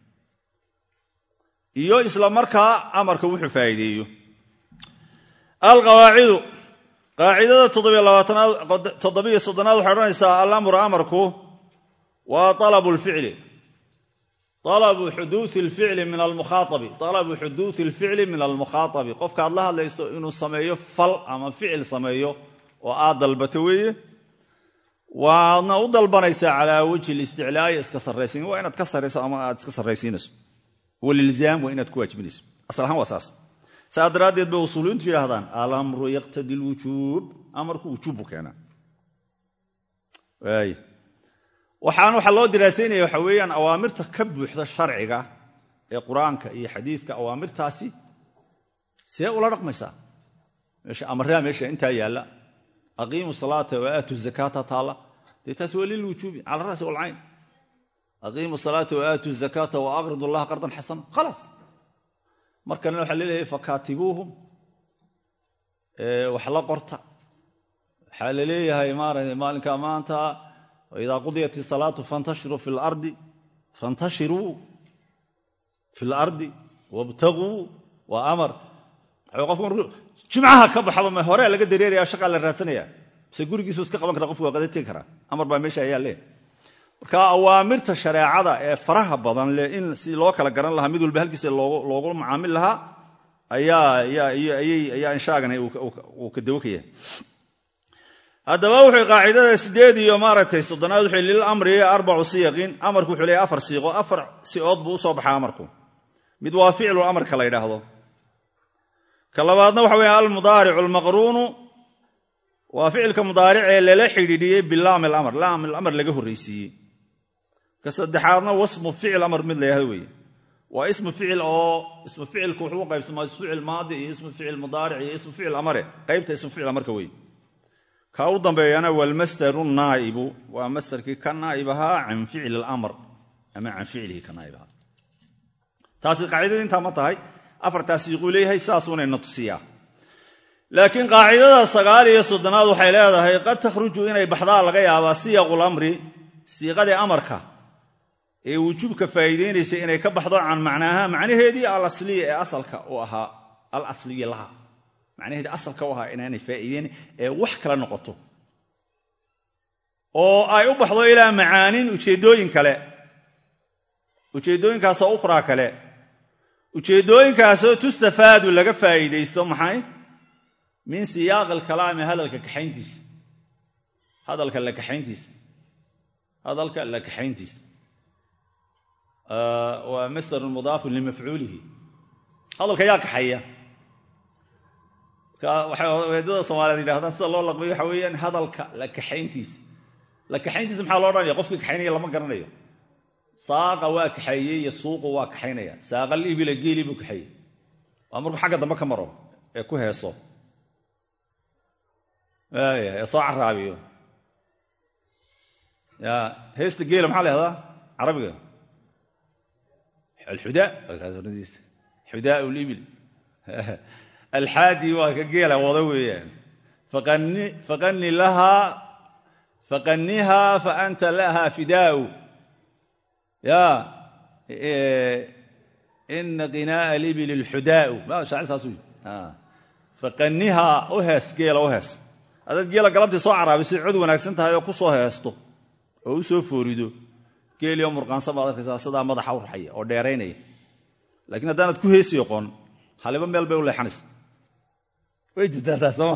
iyo isla markaa amarka wuxuu faa'iideeyo alqawaacidu qaacidada toddobiyo soddonaad waxay odhanaysaa alamru amarku waa alabu lficli alabu xuduui lficli min almukhaabi alabu xuduui lficli min almukhaaabi qofka aad la hadlayso inuu sameeyo fal ama ficil sameeyo oo aad dalbato weeye waadna u dalbanaysaa calaa wajhi listiclaa'i iska sarraysiin waa inaad ka sarrayso ama aad iska sarraysiinayso walilzaam waa inaad ku waajibinayso asal ahaan waa saas saa daraaddeed bay usuuliyiintu yidhahdaan alamru yaqtadi lwujuub amarku wujuub buu keenaa waay waxaan waxaa loo diraasaynaya waxa weeyaan awaamirta ka buuxda sharciga ee qur-aanka iyo xadiidka awaamirtaasi see ula dhaqmaysaa meesha amarraa meesha intaa yaalla aqiimu salaata wa aatu zakaata taalla dee taas waa lilwujuubi cala ra'si walcayn aqiimu salaata wa aatu zakaata wa aqridu allaha qardan xasana khalaas markana waxaa leeyahay fakaatibuuhum wax la qorta waxaa la leeyahay maarata maalinka maanta waidaa qudiyat isalaatu fantashiruu fi lardi fantashiruu fi lardi wabtaguu waa amar qofku markuu jimcaha ka baxaba ma hore laga dareeraya shaqaa la raadsanaya mise gurigiisu iska qaban kara qofku waa qada tegi karaa amar baa meesha ayaa lee marka awaamirta shareecada ee faraha badan leh in si loo kala garan lahaa mid walba halkiisa loogu macaamil lahaa ayaa inshaagani uu ka dawokaya haddaba wuxuu qaacidada sideed iyo maaragtay soddonaad wuxuu lilamri arbacu siyaqin amarku wuxuu leeyahy afar siiqo afar sicood buu usoo baxaa amarku mid waa ficlu amarka la ydhaahdo ka labaadna waxa weya almudaaricu almaqruunu waa ficilka mudaaricee lala xidhiidhiyey bilaam alamr laam alamr laga horraysiiyey ka saddexaadna wasmu ficil amar mid la yahdo weeye waa ismu ficil oo ismu ficilku wuxuu u qaybsamaa ismu ficil maadi iyo ismu ficil mudaaric iyo ismu ficil amare qaybta ismu ficil amarka weye ka u dambeeyana walmasdaru naa'ibu waa masdarkii ka naa'ib ahaa can ficli alamr ama can ficlihi ka naa'ib ahaa taasi qaacidada intaa ma tahay afartaas siiquu leeyahay saasuuna ina tusiyaa laakiin qaacidada sagaal iyo soddonaad waxay leedahay qad takhruju inay baxdaa laga yaabaa siyaqul amri siiqadii amarka ee wujuubka faa'iideynaysa inay ka baxdo can macnaaha macnaheedii alasliya ee asalka u ahaa al asliya laha macnaheedii asalka u ahaa inaanay faa'iideyn ee wax kale noqoto oo ay u baxdo ilaa macaanin ujeeddooyin kale ujeeddooyinkaasoo ukhraa kale ujeeddooyinkaasoo tustafaadu laga faa'iidaysto maxay min siyaaqi alkalaami hadalka kaxayntiisa hadalka la kaxayntiisa hadalka la kaxayntiisa waa masdarun mudaafun limafcuulihi hadalka yaa kaxaya waxay weedada soomaaliyeed yidhahdaan sida loo laqbayo waxa weeyaan hadalka la kaxayntiisa la kaxayntiisa maxaa loo odhanaya qofkii kaxaynaya lama garanayo saaqa waa kaxeeyey iyo suuqu waa kaxaynaya saaqal ibila geeli buu kaxeeyey waa markuu xagga dambe ka maro ee ku heeso ee soo caraabiyo ya heesta geela maxaa la yahdaa carabiga alxudaa xudaa libil alxaadi waa ka geela wada weeyaan faqani lahaa faqaniha fa anta laha fidaau ya ina qinaa'a libili lxudaau shaacir saas u faqaniha u hees geela u hees adaad geela galabtii soo caraabisay cod wanaagsan tahay oo ku soo heesto oo u soo foorido geelioo murqaansan baad arkaysaa sidaa madaxa u raxaya oo dheeraynaya laakiin haddaanad ku heesi oqon haliba meel bay u leexanaysa way jirtaa taas sooma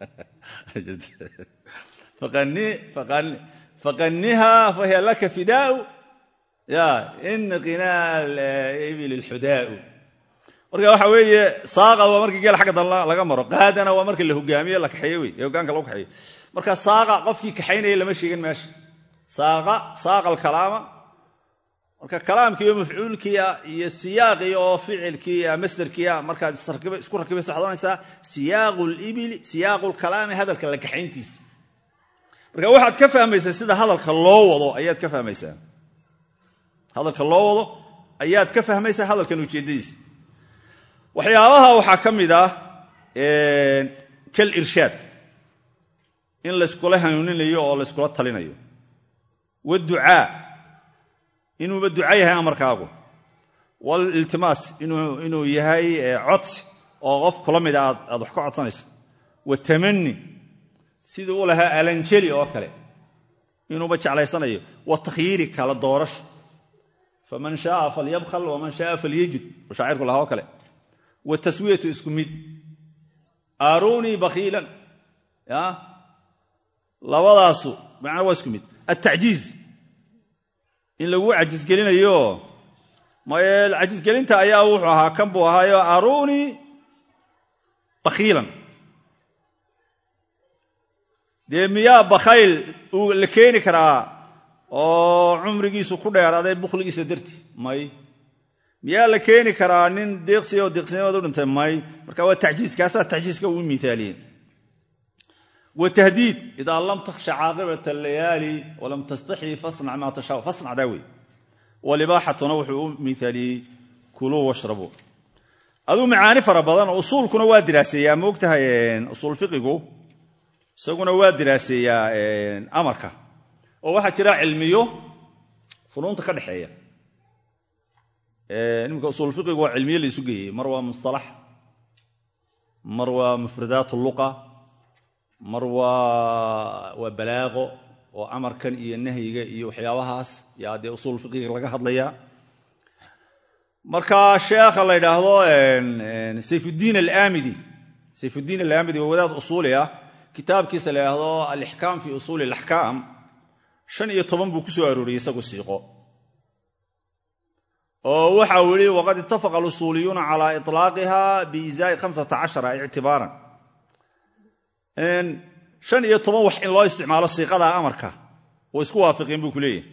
faqaniha fahiya laka fidaau ya ina qinaa ibil lxudaau marka waxa weeye saaqa waa markii geel xagga dan laga maro qaadana waa marka la hogaamiye la kaxeeye wey ee hogaanka lagu kaxeeyo marka saaqa qofkii kaxaynaya lama sheegin meesha saaqa saaqa alkalaama marka kalaamkiiyo mafcuulkiia iyo siyaaqii oo ficilkiia masderkiia markaad isku rakibaysa waxad ohanaysaa siyaaqu libili siyaaqu lkalaami hadalka la kaxayntiisa marka waxaad ka fahmaysaa sida hadalka loo wado ayaad ka fahmaysaa hadalka loo wado ayaad ka fahmaysaa hadalkan ujeeddadiisa waxyaabaha waxaa ka mid ah kal irshaad in layskula hanuuninayo oo layskula talinayo waducaa inuuba duca yahay amarkaagu waliltimaas inuu yahay codsi oo qof kula mida aad wax ka codsanayso watamani siduu u lahaa alanjeli oo kale inuuba jeclaysanayo watakhyiiri kala doorasho faman shaaa falyabkhal waman shaaa falyajud shaacirku lahaa oo kale wataswiyatu isku mid aarunii bakhiilan ya labadaasu macnaa waa isku mid altacjiiz in lagu cajisgelinayo maye cajisgelinta ayaa wuxuu ahaa kan buu ahaayo aarunii bakhiilan dee miyaa bakhayl la keeni karaa oo cumrigiisu ku dheeraaday bukhligiisa darti may miyaa la keeni karaa nin deeqsiya oo deeqsinimada u dhintay may marka waa tacjiiz kaasaa tacjiiska uu miaaliyeen watahdiid idaa lam takhsha caaqibata alayaali walam tastaxyi fasnac maa tashaa fasnac daa wey walibaaxatuna wuxuu u miaaliyey kuluu washrabuu aduu macaani fara badan usuulkuna waa diraaseeyaa moogtahay usuul fiqigu isaguna waa diraaseeyaa amarka oo waxaa jira cilmiyo funuunta ka dhexeeya iminka usuul fiqigu waa cilmiyo la isu geeyey mar waa mustalax mar waa mufradaat luqa mar waa waa balaaqo oo amarkan iyo nahyiga iyo waxyaabahaas yaa dee usuul fiqiga laga hadlayaa marka sheekha la yidhaahdo sayfuddiin alamidi sayfuddiin alaamidi waa wadaad usuuli ah kitaabkiisa la yidhaahdo alixkaam fi usuuli alaxkaam shan iyo toban buu ku soo arooriyey isagu siiqo oo waxau yihi waqad ittafaqa alusuuliyuuna calaa iطlaaqiha biizaai hamsata cashara ictibaaran shan iyo toban wax in loo isticmaalo siiqada amarka way isku waafiqeen buu ku leeyahay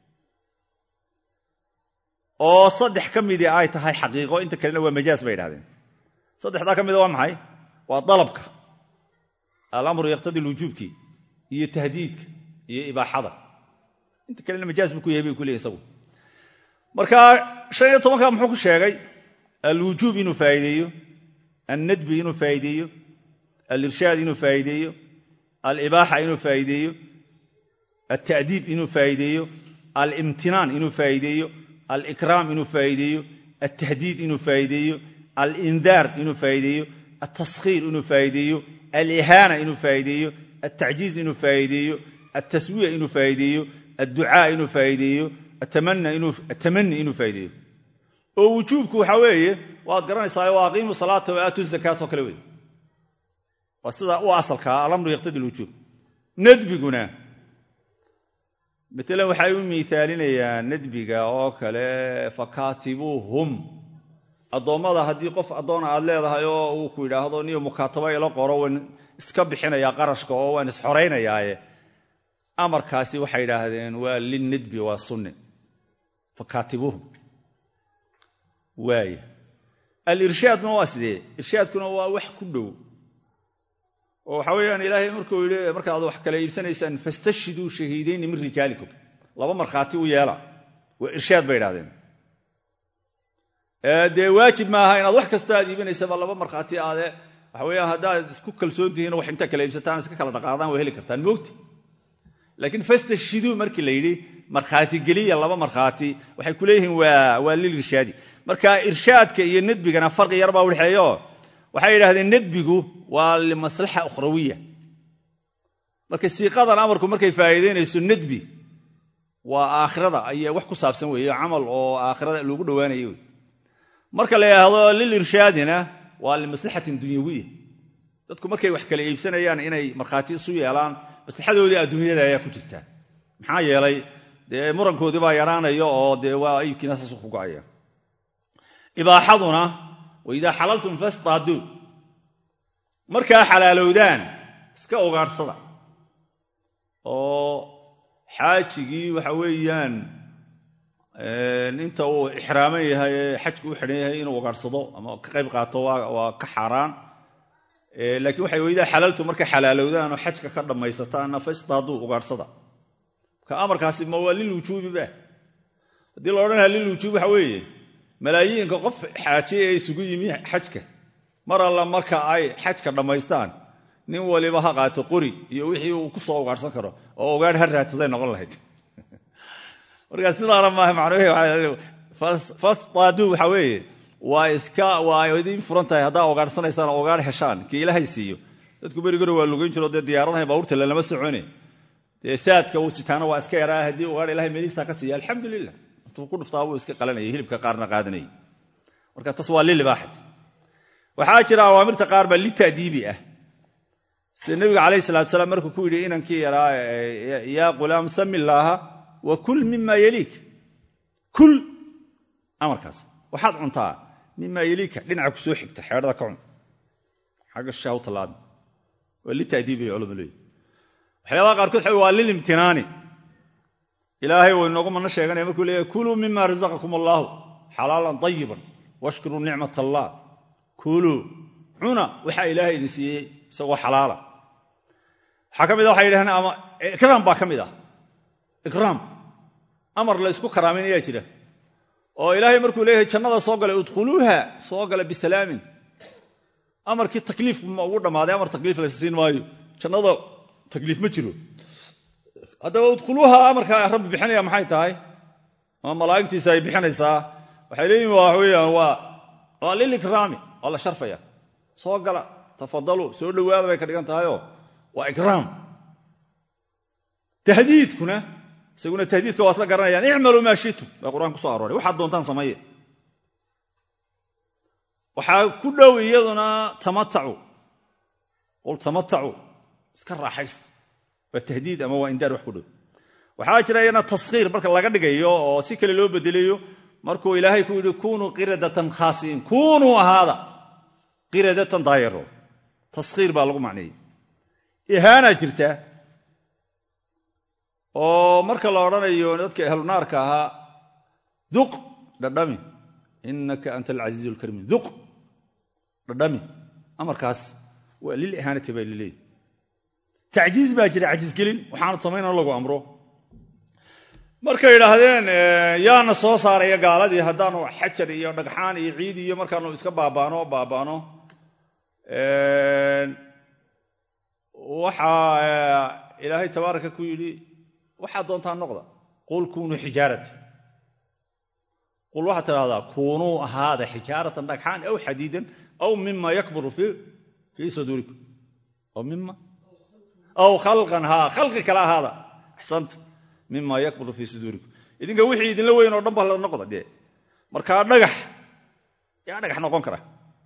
oo saddex ka midii ay tahay xaqiiqo inta kalena waa majaas bay idhahdeen saddexdaa ka mida waa maxay waa dalabka alamru yaqtadi lwujuubki iyo tahdiidka iyo ibaaxada inta kalena majaas buu ku yahay bay ku leeyahy isagu marka shan iyo tobanka muxuu ku sheegay alwujuub inuu faa'iideeyo annadbi inuu faa'iideeyo alirshaad inuu faa'iideeyo alibaaxa inuu faa'iideeyo alta'diib inuu faa'iideeyo alimtinaan inuu faa'iideeyo alikraam inuu faa'iideeyo altahdiid inuu faa'iideeyo alindaar inuu faa'iideeyo altaskhiir inuu faa'iideeyo alihaana inuu faa'iideeyo altacjiiz inuu faa'iideeyo altaswiya inuu faa'iideeyo adducaa inuu faa'iideeyo atamani inuu faa'iideeyo oo wujuubku waxaa weeye waad garanaysaa wa aqiimu salaata wa aatu zakaat oo kale wey waa sida u asalkaa alamru yaqtadi lwujuub nadbiguna maalan waxay u miisaalinayaan nadbiga oo kale fakaatibuuhum addoommada haddii qof addoona aad leedahay oo uu ku yidhaahdo niyo mukaataba ila qoro waan iska bixinayaa qarashka oo waan isxoraynayaaye amarkaasi waxay idhaahdeen waa linnadbi waa sunne fakaatibuuhum waaya alirshaadna waa sidee irshaadkuna waa wax ku dhow oo waxaa weeyaan ilaahay markuu yidhi markaad wax kala iibsanaysaan fastashhiduu shahiidayni min rijaalikum laba markhaati u yeela waa irshaad bay idhahdeen dee waajib maaha inaad wax kastoo aad iibinaysaba laba markhaati aade waxa weeyaan haddaad isku kalsoon tihiin wax intaa kala iibsataan iska kala dhaqaadaan waa heli kartaan moogti laakiin fastashhiduu markii la yidhi markhaati geliya laba markhaati waxay ku leeyihiin waa lilirshaadi marka irshaadka iyo nadbigana farqi yar baa udhexeeyo waxay yidhahdeen nadbigu waa limaslaxa ukhrawiya marka siiqadan amarku markay faa'iidaynayso nadbi waa aakhirada ayaa wax ku saabsan weeye camal oo aakhirada lagu dhowaanayo wey marka la yidhaahdo lilirshaadina waa limaslaxatin dunyawiya dadku markay wax kala iibsanayaan inay markhaati isu yeelaan maslaxadoodii adduunyada ayaa ku jirtaa maxaa yeelay dee murankoodii baa yaraanaya oo dee waa iibkiina saas ku go'aya ibaaxaduna waidaa xalaltum fastaaduu markaa xalaalowdaan iska ogaarsada oo xaajigii waxa weeyaan inta uu ixraaman yahay ee xajku u xidhan yahay inuu ogaarsado ama ka qayb qaato waa ka xaaraan laakiin waxay weydaa xalaaltu markay xalaalowdaan oo xajka ka dhammaysataanna fastaaduu ugaadhsada marka amarkaasi ma waa lilwujuubi ba haddii la odhanayaa lilwujuub waxa weeye malaayiinka qof xaajiye ee isugu yimi xajka mar alla marka ay xajka dhammaystaan nin waliba ha qaato qori iyo wixii uu ku soo ugaadhsan karo oo ugaadh ha raadsaday noqon lahayd marka sidaana maaha macnuhu fastaaduu waxa weeye waa iska waa idiin furan tahay haddaa ugaadhsanaysaan oo ugaadh heshaan kii ilaahay siiyo dadku berigore waa lugayn jiro dee diyaaradahay baabuurta lalama socone dee saadka uu sitaana waa iska yaraa haddii ugaadh ilahay meelihiisa ka siiya alxamdulilah intuu ku dhuftaa buu iska qalanayay hilibka qaarna qaadanayay marka tas waa lilibaaxati waxaa jira awaamirta qaar baa litadiibi ah sida nebiga calayhi salatu salaam markuu ku yidhi inankii yaraa yaa qulaam sami illaaha wa kul mima yeliik kul amarkaas waxaad cuntaa mima yeliika dhinaca ku soo xigta xeedhada ka cun xagga shisha u tallaabi waa litadiibi bay culama leeyihi waxyaabaha qaarkood xa waa lilimtinaani ilaahay uu inoogu mana sheeganaya markuu leeyahy kuluu mima razaqakum allaahu xalaalan dayiban washkuruu nicmat allah kuluu cuna waxaa ilaahay idin siiyey isagoo xalaala waxaa ka mid a waxay yidhahdeen ama ikraam baa ka mid ah ikraam amar la ysku karaamaynayaa jira oo ilaahay markuu leeyahay jannada soo galay udkhuluuha soo gala bisalaamin amarkii takliif ma ugu dhammaaday amar takliif la siin maayo jannada takliif ma jiro haddaba udkhuluuha amarka rabbi bixinaya maxay tahay ama malaa'igtiisa ay bixinaysaa waxay leeyihin waa weyaan waa waa lilikraami waa la sharfaya soo gala tafadaluu soo dhowaada bay ka dhigan tahayoo waa ikraam tahdiidkuna isaguna tahdiidka waa isla garanayaan icmaluu maa shitum baa qur-aan ku so arooray waxaad doontaan sameeye waxaa ku dhow iyaduna tamatacu qul tamatacu iska raaxaysta waa tahdiid ama waa indaar wax ku dhow waxaa jira iyana taskhiir marka laga dhigayo oo si kale loo bedelayo markuu ilaahay ku yidhi kunuu qiradatan khaasiin kunuu ahaada qiradatan daayaro taskhiir baa lagu macneeyey ihaana jirta oo marka la odhanayo dadka ahlunaarka ahaa duq dhadhami inaka anta alcasiizu alkariim duq dhadhami amarkaas waa lil ihaanati baa lileeyi tacjiiz baa jira cajiisgelin waxaanad samaynao lagu amro markay idhaahdeen yaana soo saaraya gaaladii haddaanu xajar iyo dhagxaan iyo ciid iyo markaanu iska baabaano baabaano waxaa ilaahay tabaaraka ku yidhi waxaad doontaa noqda qul kunuu xijaarata qul waxaad tidhahdaa kunuu ahaada xijaaratan dhagxaan aw xadiidan aw mima yakburu fii saduurikum aw mima aw khalqan haa khalqi kale ahaada axsanta mima yakburu fii suduurikum idinka wixii idinla weyn oo dhan ba la noqda dee markaa dhagax yaa dhagax noqon kara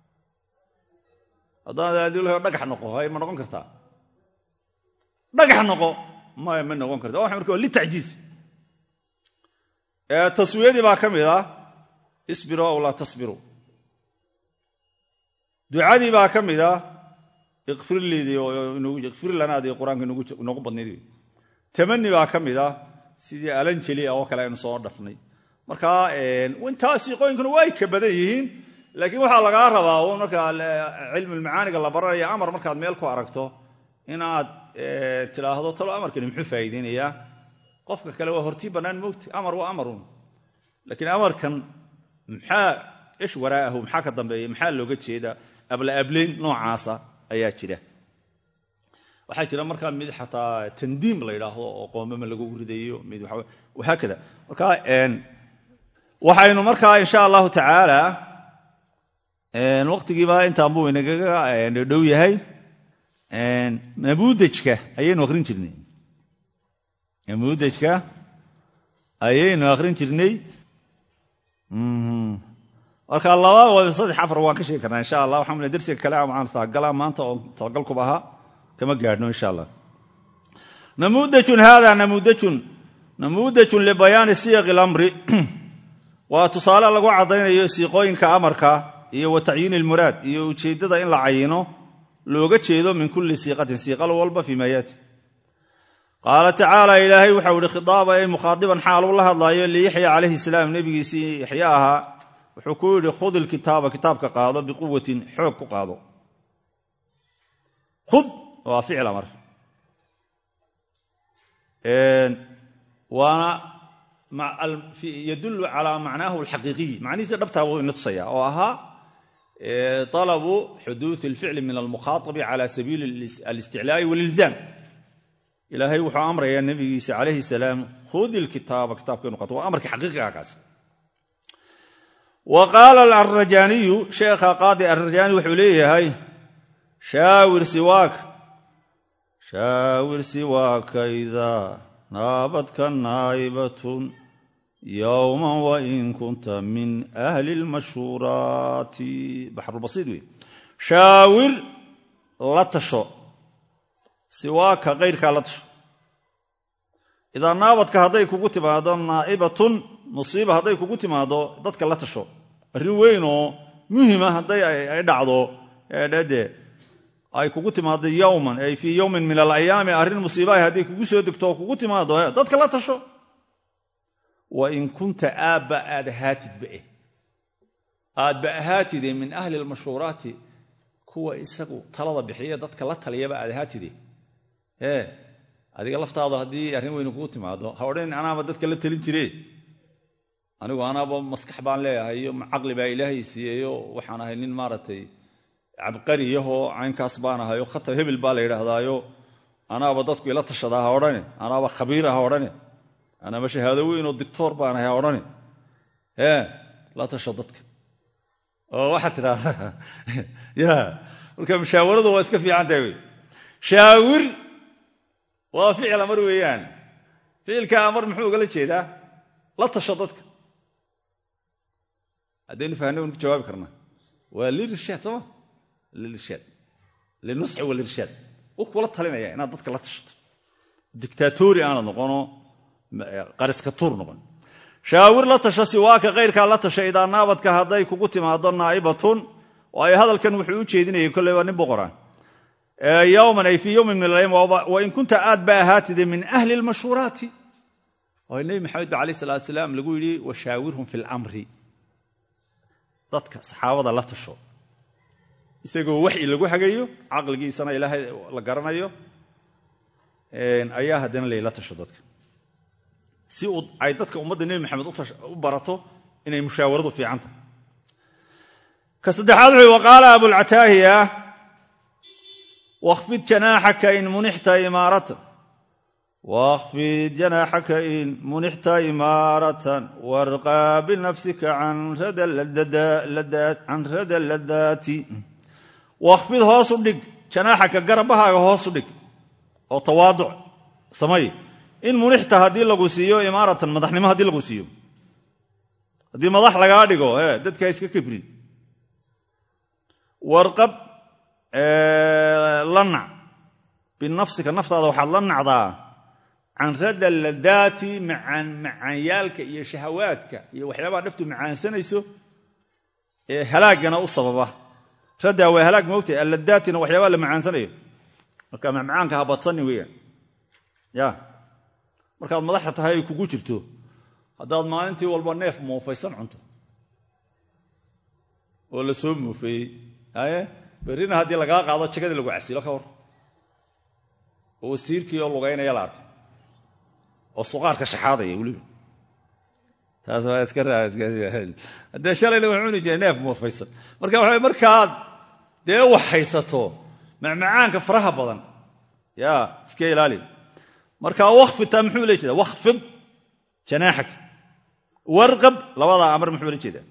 haddaan dhagax noqo hay ma noqon kartaa dhagax noqo maya ma noqon karta waa marka waa litacjiiz taswiyadii baa ka mid ah isbiruu aw laa tasbiruu ducadii baa ka mid ah ikfir lanaadii qur-aanka inoogu badnayd tamani baa ka mid ah sidii alanjeli oo kale aynu soo dhafnay marka intaa siiqooyinkuna way ka badan yihiin laakiin waxaa lagaa rabaa un markaa cilmulmacaaniga la baranaya amar markaad meel ku aragto inaad tidhaahdo talo amarkani muxuu faa'iideynayaa qofka kale waa hortii bannaan moogta amar waa amarun laakiin amarkan maxaa ish waraa'ahu maxaa ka dambeeya maxaa looga jeedaa abla ableyn noocaasa ayaa jira waxaa jira markaa mid xataa tandiim la yidhaahdo oo qoomama lagu ridayo mid wahaakada marka waxaynu markaa insha allahu tacaala waqtigiiba intaan buu inagaga dhow yahay namuudajka ayaynu akhrin jirnay namuudajka ayaynu akhrin jirnay marka laba saddex afar waan ka sheegi karnaa insha allah waxaan darsiga kale aan talagalaa maanta oo talagalkuba ahaa kama gaadhno insha allah namuudajun hada namuudajun namuudajun libayaani siyaqi اlamri waa tusaale lagu caddaynayo siiqooyinka amarka iyo wa tacyiini ilmuraad iyo ujeeddada in la cayino looga jeedo min kulli siiqatin siiqal walba fii ma yaati qaala tacaala ilaahay waxau ihi khidaaba ay mukhaadiban xaal uu la hadlaayo liyaxya calayhi salaam nebigiisii yaxya ahaa wuxuu ku yidhi khud ilkitaaba kitaabka qaado biquwatin xoog ku qaado khud waa ficil amar waana yadullu calaa macnaahu alxaqiiqiy macnihiisa dhabtaa buu ina tusaya oo ahaa طalabu xuduuث اlficli min almukhaaabi cala sabiili alisticlaa'i walilzaam ilaahay wuxuu amrayaa nebigiisa calayhi salaam khudi lkitaaba kitaabka inu qato waa amarka xaqiiqiga kaas wa qaala alrajaaniyu sheekha qaadi arrajaani wuxuu leeyahay shaawir siwaaka shaawir siwaaka idaa naabadka naa'ibatun yowman wain kunta min ahli lmashhuuraati baxrulbasiid wey shaawir la tasho siwaaka kayrkaa la tasho idaa naabadka hadday kugu timaado naa'ibatun musiiba hadday kugu timaado dadka la tasho arrin weyn oo muhima hadday ay dhacdo eedhede ay kugu timaado yowman ay fii yowmin min alayaami arrin musiibaah hadday kugu soo degto oo kugu timaado dadka la tasho wain kunta aabba aad ahaatidba eh aadba ahaatide min ahli lmashhuuraati kuwa isagu talada bixiya dadka la taliyaba aad ahaatide ee adiga laftaadu haddii arrin weyne kugu timaado ha odhan anaaba dadka la talin jire anigu anaaba maskax baan leeyahay iyo caqli baa ilaahay siiyeyo waxaan ahay nin maaragtay cabqariyahoo caynkaas baan ahayo khatar hebel baa la yidhaahdaayo anaaba dadku ila tashadaa ha odhane anaaba khabiira ha odhane anaaba shahaado weyn oo dictoor baan ahay ha odhane ee la tasho dadka oo waxaad tidhahdaa ya marka mushaawaradu waa iska fiican tahay wey shaawir waa ficil amar weeyaan ficilka amar muxuu ugala jeedaa la tasho dadka haddaynu fahna waynu ku jawaabi karnaa waa lirshaad sooma lirshaad linusxi walirshaad u kula talinaya inaad dadka la tashato dictatori aanad noqono qariska tuur noqon shaawir la tasho siwaaka kayrkaa la tasha idaa naabadka hadday kugu timaado naa'ibatun waayo hadalkan wuxuu u jeedinayay kolley waa nin boqoraan yowman ay fii yowmin min alayam wain kunta aad ba ahaatide min ahli lmashhuuraati oo nebi maxamed ba alayh salatu salaam lagu yidhi washaawirhum fi lamri dadka saxaabada la tasho isagoo waxyi lagu hagayo caqligiisana ilaahay la garanayo ayaa haddana layla tasho dadka si ay dadka ummadda nebi maxamed u barato inay mushaawaradu fiican tahay ka saddexaad wuxuu waqaala abulcataahiya wkhfid janaaxaka in munixta imaaratan wkhfid janaaxaka in munixta imaaratan warqaa binafsika can rada ladaati wakhfid hoosu dhig janaaxaka garabahaaga hoosu dhig oo tawaaduc samay in munixta haddii lagu siiyo imaaratan madaxnimo haddii lagu siiyo haddii madax lagaa dhigo dadka iska kibrin warqab la nac binafsika naftaada waxaad la nacdaa can rada ladaati macaanyaalka iyo shahawaadka iyo waxyaabaha dhaftu macaansanayso ee halaagana u sababa raddaa waa halaag moogtahay alladaatina waxyaabaha la macaansanayo marka macmacaanka ha badsanin weeyaan ya markaad madaxda tahay ay kugu jirto haddaad maalintii walba neef muufaysan cunto oo la soo muufeeyey haye berrina haddii lagaa qaado jagadii lagu casilo ka hor oo wasiirkii oo lugaynaya la arko oo suqaarka shaxaadaya weliba taas waa iska haddee shalayna wax cuni jiray neef muufaysan marka waxa markaad dee wax haysato macmacaanka faraha badan ya iska ilaali marka wakfid taa muxuu la jeeda wakfid janaaxaka warqab labadaa amar muxuu la jeedaa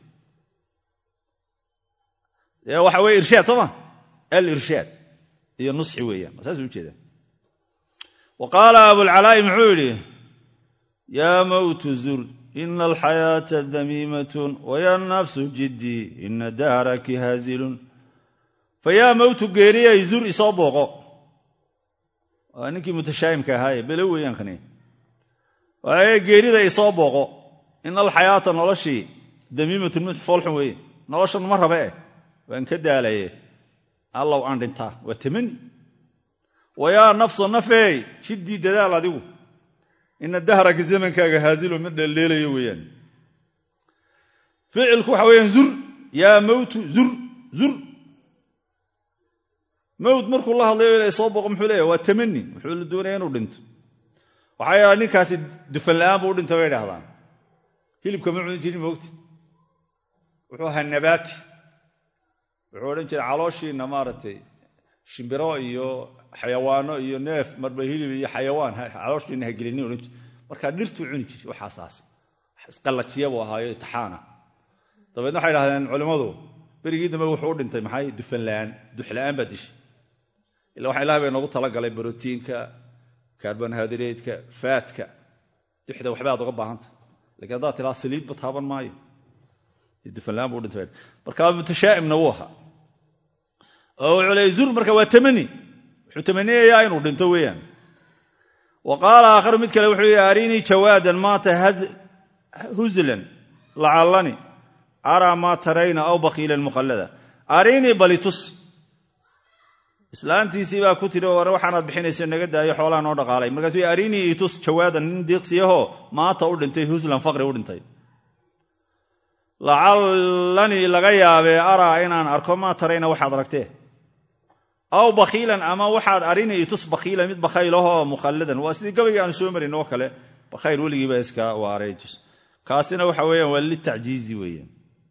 waxa weye irshaad soo ma alirshaad iyo nusxi weeyaan saasuu ujeeda wa qaala abulcalaa'i muxuu yidhi yaa mowtu zur ina alxayaata damiimatun waya nafsu jiddii ina dahraki haazilun fayaa mowtu geeriyay zur isoo booqo waa ninkii mutashaahimka ahaaye belo weeyaan kani waaye geerida isoo booqo ina alxayaata noloshii damiimatun mid foolxun weeye noloshan ma rabe eh waan ka daalaye allow aan dhintaa waa tamani wayaa nafso nafeey jiddii dadaal adigu ina dahraka zamankaaga haazilo mid dheeldheelayo weeyaan ficilku waxa weeyaan zur yaa mowtu zur zur mawd markuu la hadlayo ila soo boqo muxuu leeyahy waa tamani wuxuu la doonaya inuu dhinto waxaa yaala ninkaasi dufan la'aan buu u dhintay bay idhahdaan hilibka ma cuni jirin moogti wuxuu ahaa nabaati wuxuu odhan jiray calooshiina maaragtay shimbiro iyo xayawaano iyo neef marba hilib iyo xayawaan calooshiina hagelinin odhan jir markaa dhirtuu cuni jiray waxaasaas isqallajiya buu ahaayo itixaana dabeedna waxay idhahdeen culimmadu berigii dambe wuxuu u dhintay maxay dufan la'aan duxla'aan baa dishay ila waxa ilahay bay noogu talagalay brotiinka karbonhydrateka faatka duxda waxba aad uga baahanta lakiin haddaad tilaa saliidba taaban maayo dufanlaan bu dhintay marka mutashaa'imna wuu ahaa oo wuxuu leeyay zur marka waa tamani wuxuu tamaniyayaa inuu dhinto weeyaan wa qaala aakharu mid kale wuxuu yihi arinii jawaadan maata huzlan lacallani araa maa tarayna aw bakiilan mukhallada arinii balitus islaantiisii baa ku tiri war waxaanaad bixinaysa naga daayo xoolaha noo dhaqaalay markaasuu arinii itus jawaadan nin diiqsiyahoo maanta u dhintay huslan faqri u dhintay lacallanii laga yaabee araa inaan arko maa tarayna waxaad aragtee aw bakiilan ama waxaad arinii itus bakiilan mid bakhaylahoo mukhalladan waa sidii gabayga aanu soo marin oo kale bakhayl weligiiba iska waaray tus kaasina waxa weeyaan waa litacjiizi weeyaan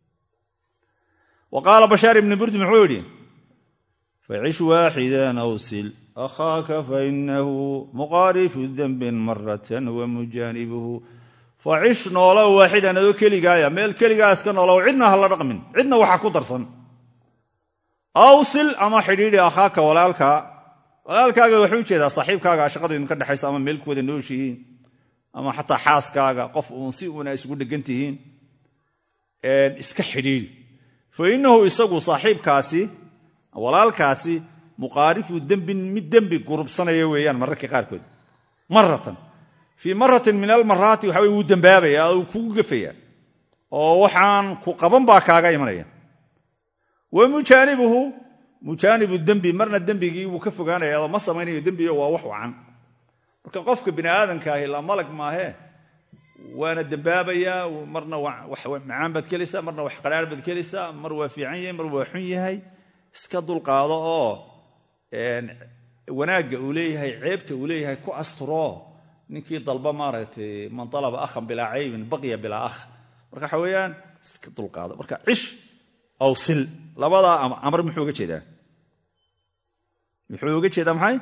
wa qaala bashaar ibni burdi muxuu yidhi facish waaxidan awsil akhaaka fainahu muqaarifu dembin maratan wa mujaanibuhu facish noolow waaxidan adoo keligaaya meel keligaa iska noolow cidna ha la dhaqmin cidna waxa ku darsan awsil ama xidhiidhi akhaaka walaalkaa walaalkaaga waxuu ujeedaa saaxiibkaaga shaqadu idinka dhexaysa ama meel ku wada nooshihiin ama xataa xaaskaaga qof uun si uuna isugu dhegan tihiin iska xidhiidhi fa innahu isagu saaxiibkaasi walaalkaasi muqaarifu dembin mid dembi gurubsanaya weeyaan mararka qaarkood maratan fii maratin min almaraati waxa weye wuu dembaabaya uu kugu gafaya oo waxaan ku qaban baa kaaga imanaya wa mujaanibuhu mujaanibu dembi marna dembigii wuu ka fogaanaya ma samaynayo dembigo waa wax wacan marka qofka bini aadamka ahi la malag maahee waana dembaabayaa marna wax macaan baad kelaysaa marna wax qadhaar baad kelaysaa mar waa fiican yahay mar waa xun yahay iska dulqaado oo wanaagga uu leeyahay ceebta uu leeyahay ku asturo ninkii dalba maaragtay man alaba ahan bilaa caybin baqya bilaa ah marka waxa weeyaan iska dulqaado marka cish aw sil labadaa amar muxuu uga jeedaa muxuu uga jeedaa maxay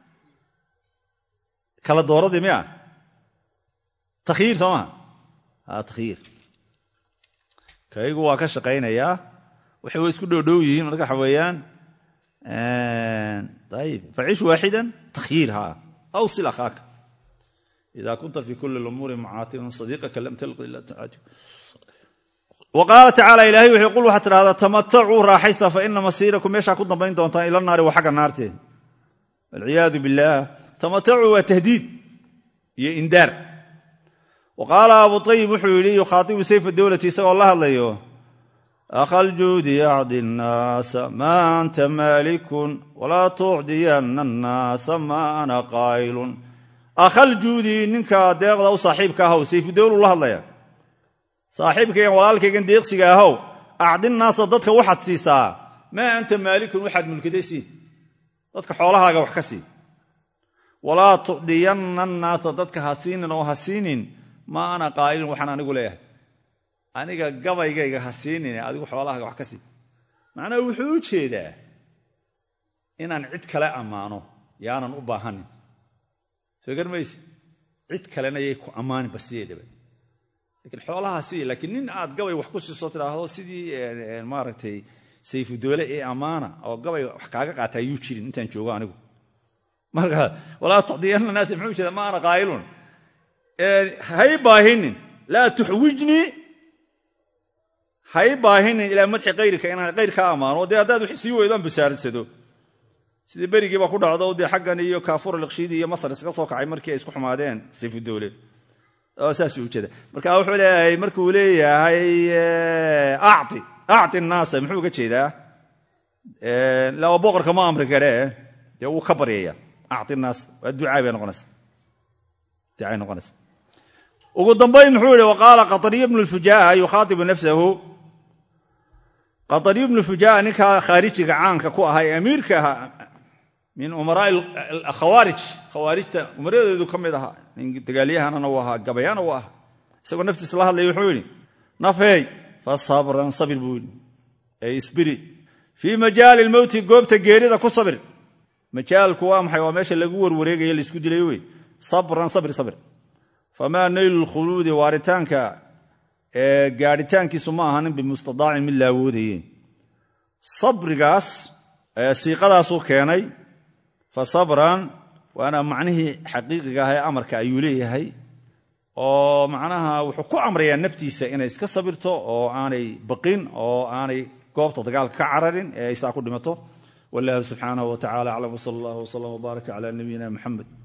kala dooradii miya takhyiir soo maha a takhyiir kaygu waa ka shaqaynayaa waxay wa isku dhowdhow yihiin marka waxa weeyaan ayib facish waaxidan takhyiir ha aw sil akhaaka ida kunta fi kuli lumuuri mucaatiban sadiiqaka lam talqi ila tacaaju wa qaala tacaala ilahay wuxuu qul waxaad tidhahdaa tamatacuu raaxaysa fa ina masiirakum meeshaa ku dambayn doontaan ila naari waa xagga naartee walciyaadu billaah tamatacuu waa tahdiid iyo indaar wa qaala abu ayib wuxuu yidhi yukhaatibu sayfa dowlati isagoo la hadlayo akhaljuudi acdi nnaasa maa anta maalikun walaa tucdiyanna annaasa maa ana qaa'ilun akhaljuudi ninka deeqda u saaxiibka ahow sayfudowlu la hadlaya saaxiibkaygan walaalkaygan deeqsiga ahow acdinnaasa dadka waxaad siisaa maa anta maalikun waxaad mulkiday sii dadka xoolahaaga wax ka sii walaa tucdiyanna annaasa dadka ha siinin oo ha siinin maa ana qaa'ilin waxaan anigu leeyahay aniga gabaygayga ha siinin adigu xoolahaaga wax ka sii macnaha wuxuu u jeedaa inaan cid kale ammaano yaanan u baahanin soo garmayse cid kalena yay ku ammaanin basiyeedaba lakiin xoolaha sii laakiin nin aad gabay wax ku siiso tidhaahdo sidii maaragtay sayfudoole ee ammaana oo gabay wax kaaga qaata ayuu jirin intaan joogo anigu marka walaa tacdiyanna naasi muxuu jeeda ma ana qaa'ilun hay baahinin laa tuxwijnii hay baahinin ilaa madxi kayrika inaan kayrkaa ammaano dee haddaad wax sii weydo aan basaaradsado sidii berigii baa ku dhacdo dee xaggan iyo kaafur liqshiidi iyo masar iska soo kacay markii ay isku xumaadeen sayfudowle saasuu ujeeda marka wuxuu leeyahay markuu leeyahay acti acti naasa muxuu uga jeedaa laba boqorka ma amri kare dee wuu ka baryaya acti naas waa ducaa bay noqonaysa ducay noqonaysa ugu dambayn muxuu yihi waqaala qaطariy bnu lfujaa yukhaatibu nafsahu qaطariy bnu fujaa ninkaa khaarijiga caanka ku ahaa ee amiirka ahaa min umaraa khawaarij khawaarijta umaradeedu ka mid ahaa nin dagaalyahanana u ahaa gabayana u ahaa isagoo naftiisa la hadlaya wuxuu yidhi nafeey fa sabran sabir buu yidhi ee isbiri fii majaali lmowti goobta geerida ku sabir majaalku waa maxay waa meesha lagu warwareegayo laisku dilayo wey sabran sabir sabir famaa naylu lkhuluudi waaritaanka ee gaadhitaankiisu ma ahanin bimustadaacin mid la awoodayeen sabrigaas siiqadaasuu keenay fa sabran waana macnihii xaqiiqiga ah ee amarka ayuu leeyahay oo macnaha wuxuu ku amrayaa naftiisa inay iska sabirto oo aanay baqin oo aanay goobta dagaalka ka cararin ee ay saa ku dhimato wallahu subxaanahu wa tacala aclam wsala allah wslam wbaaraka cala nabiyina muxamed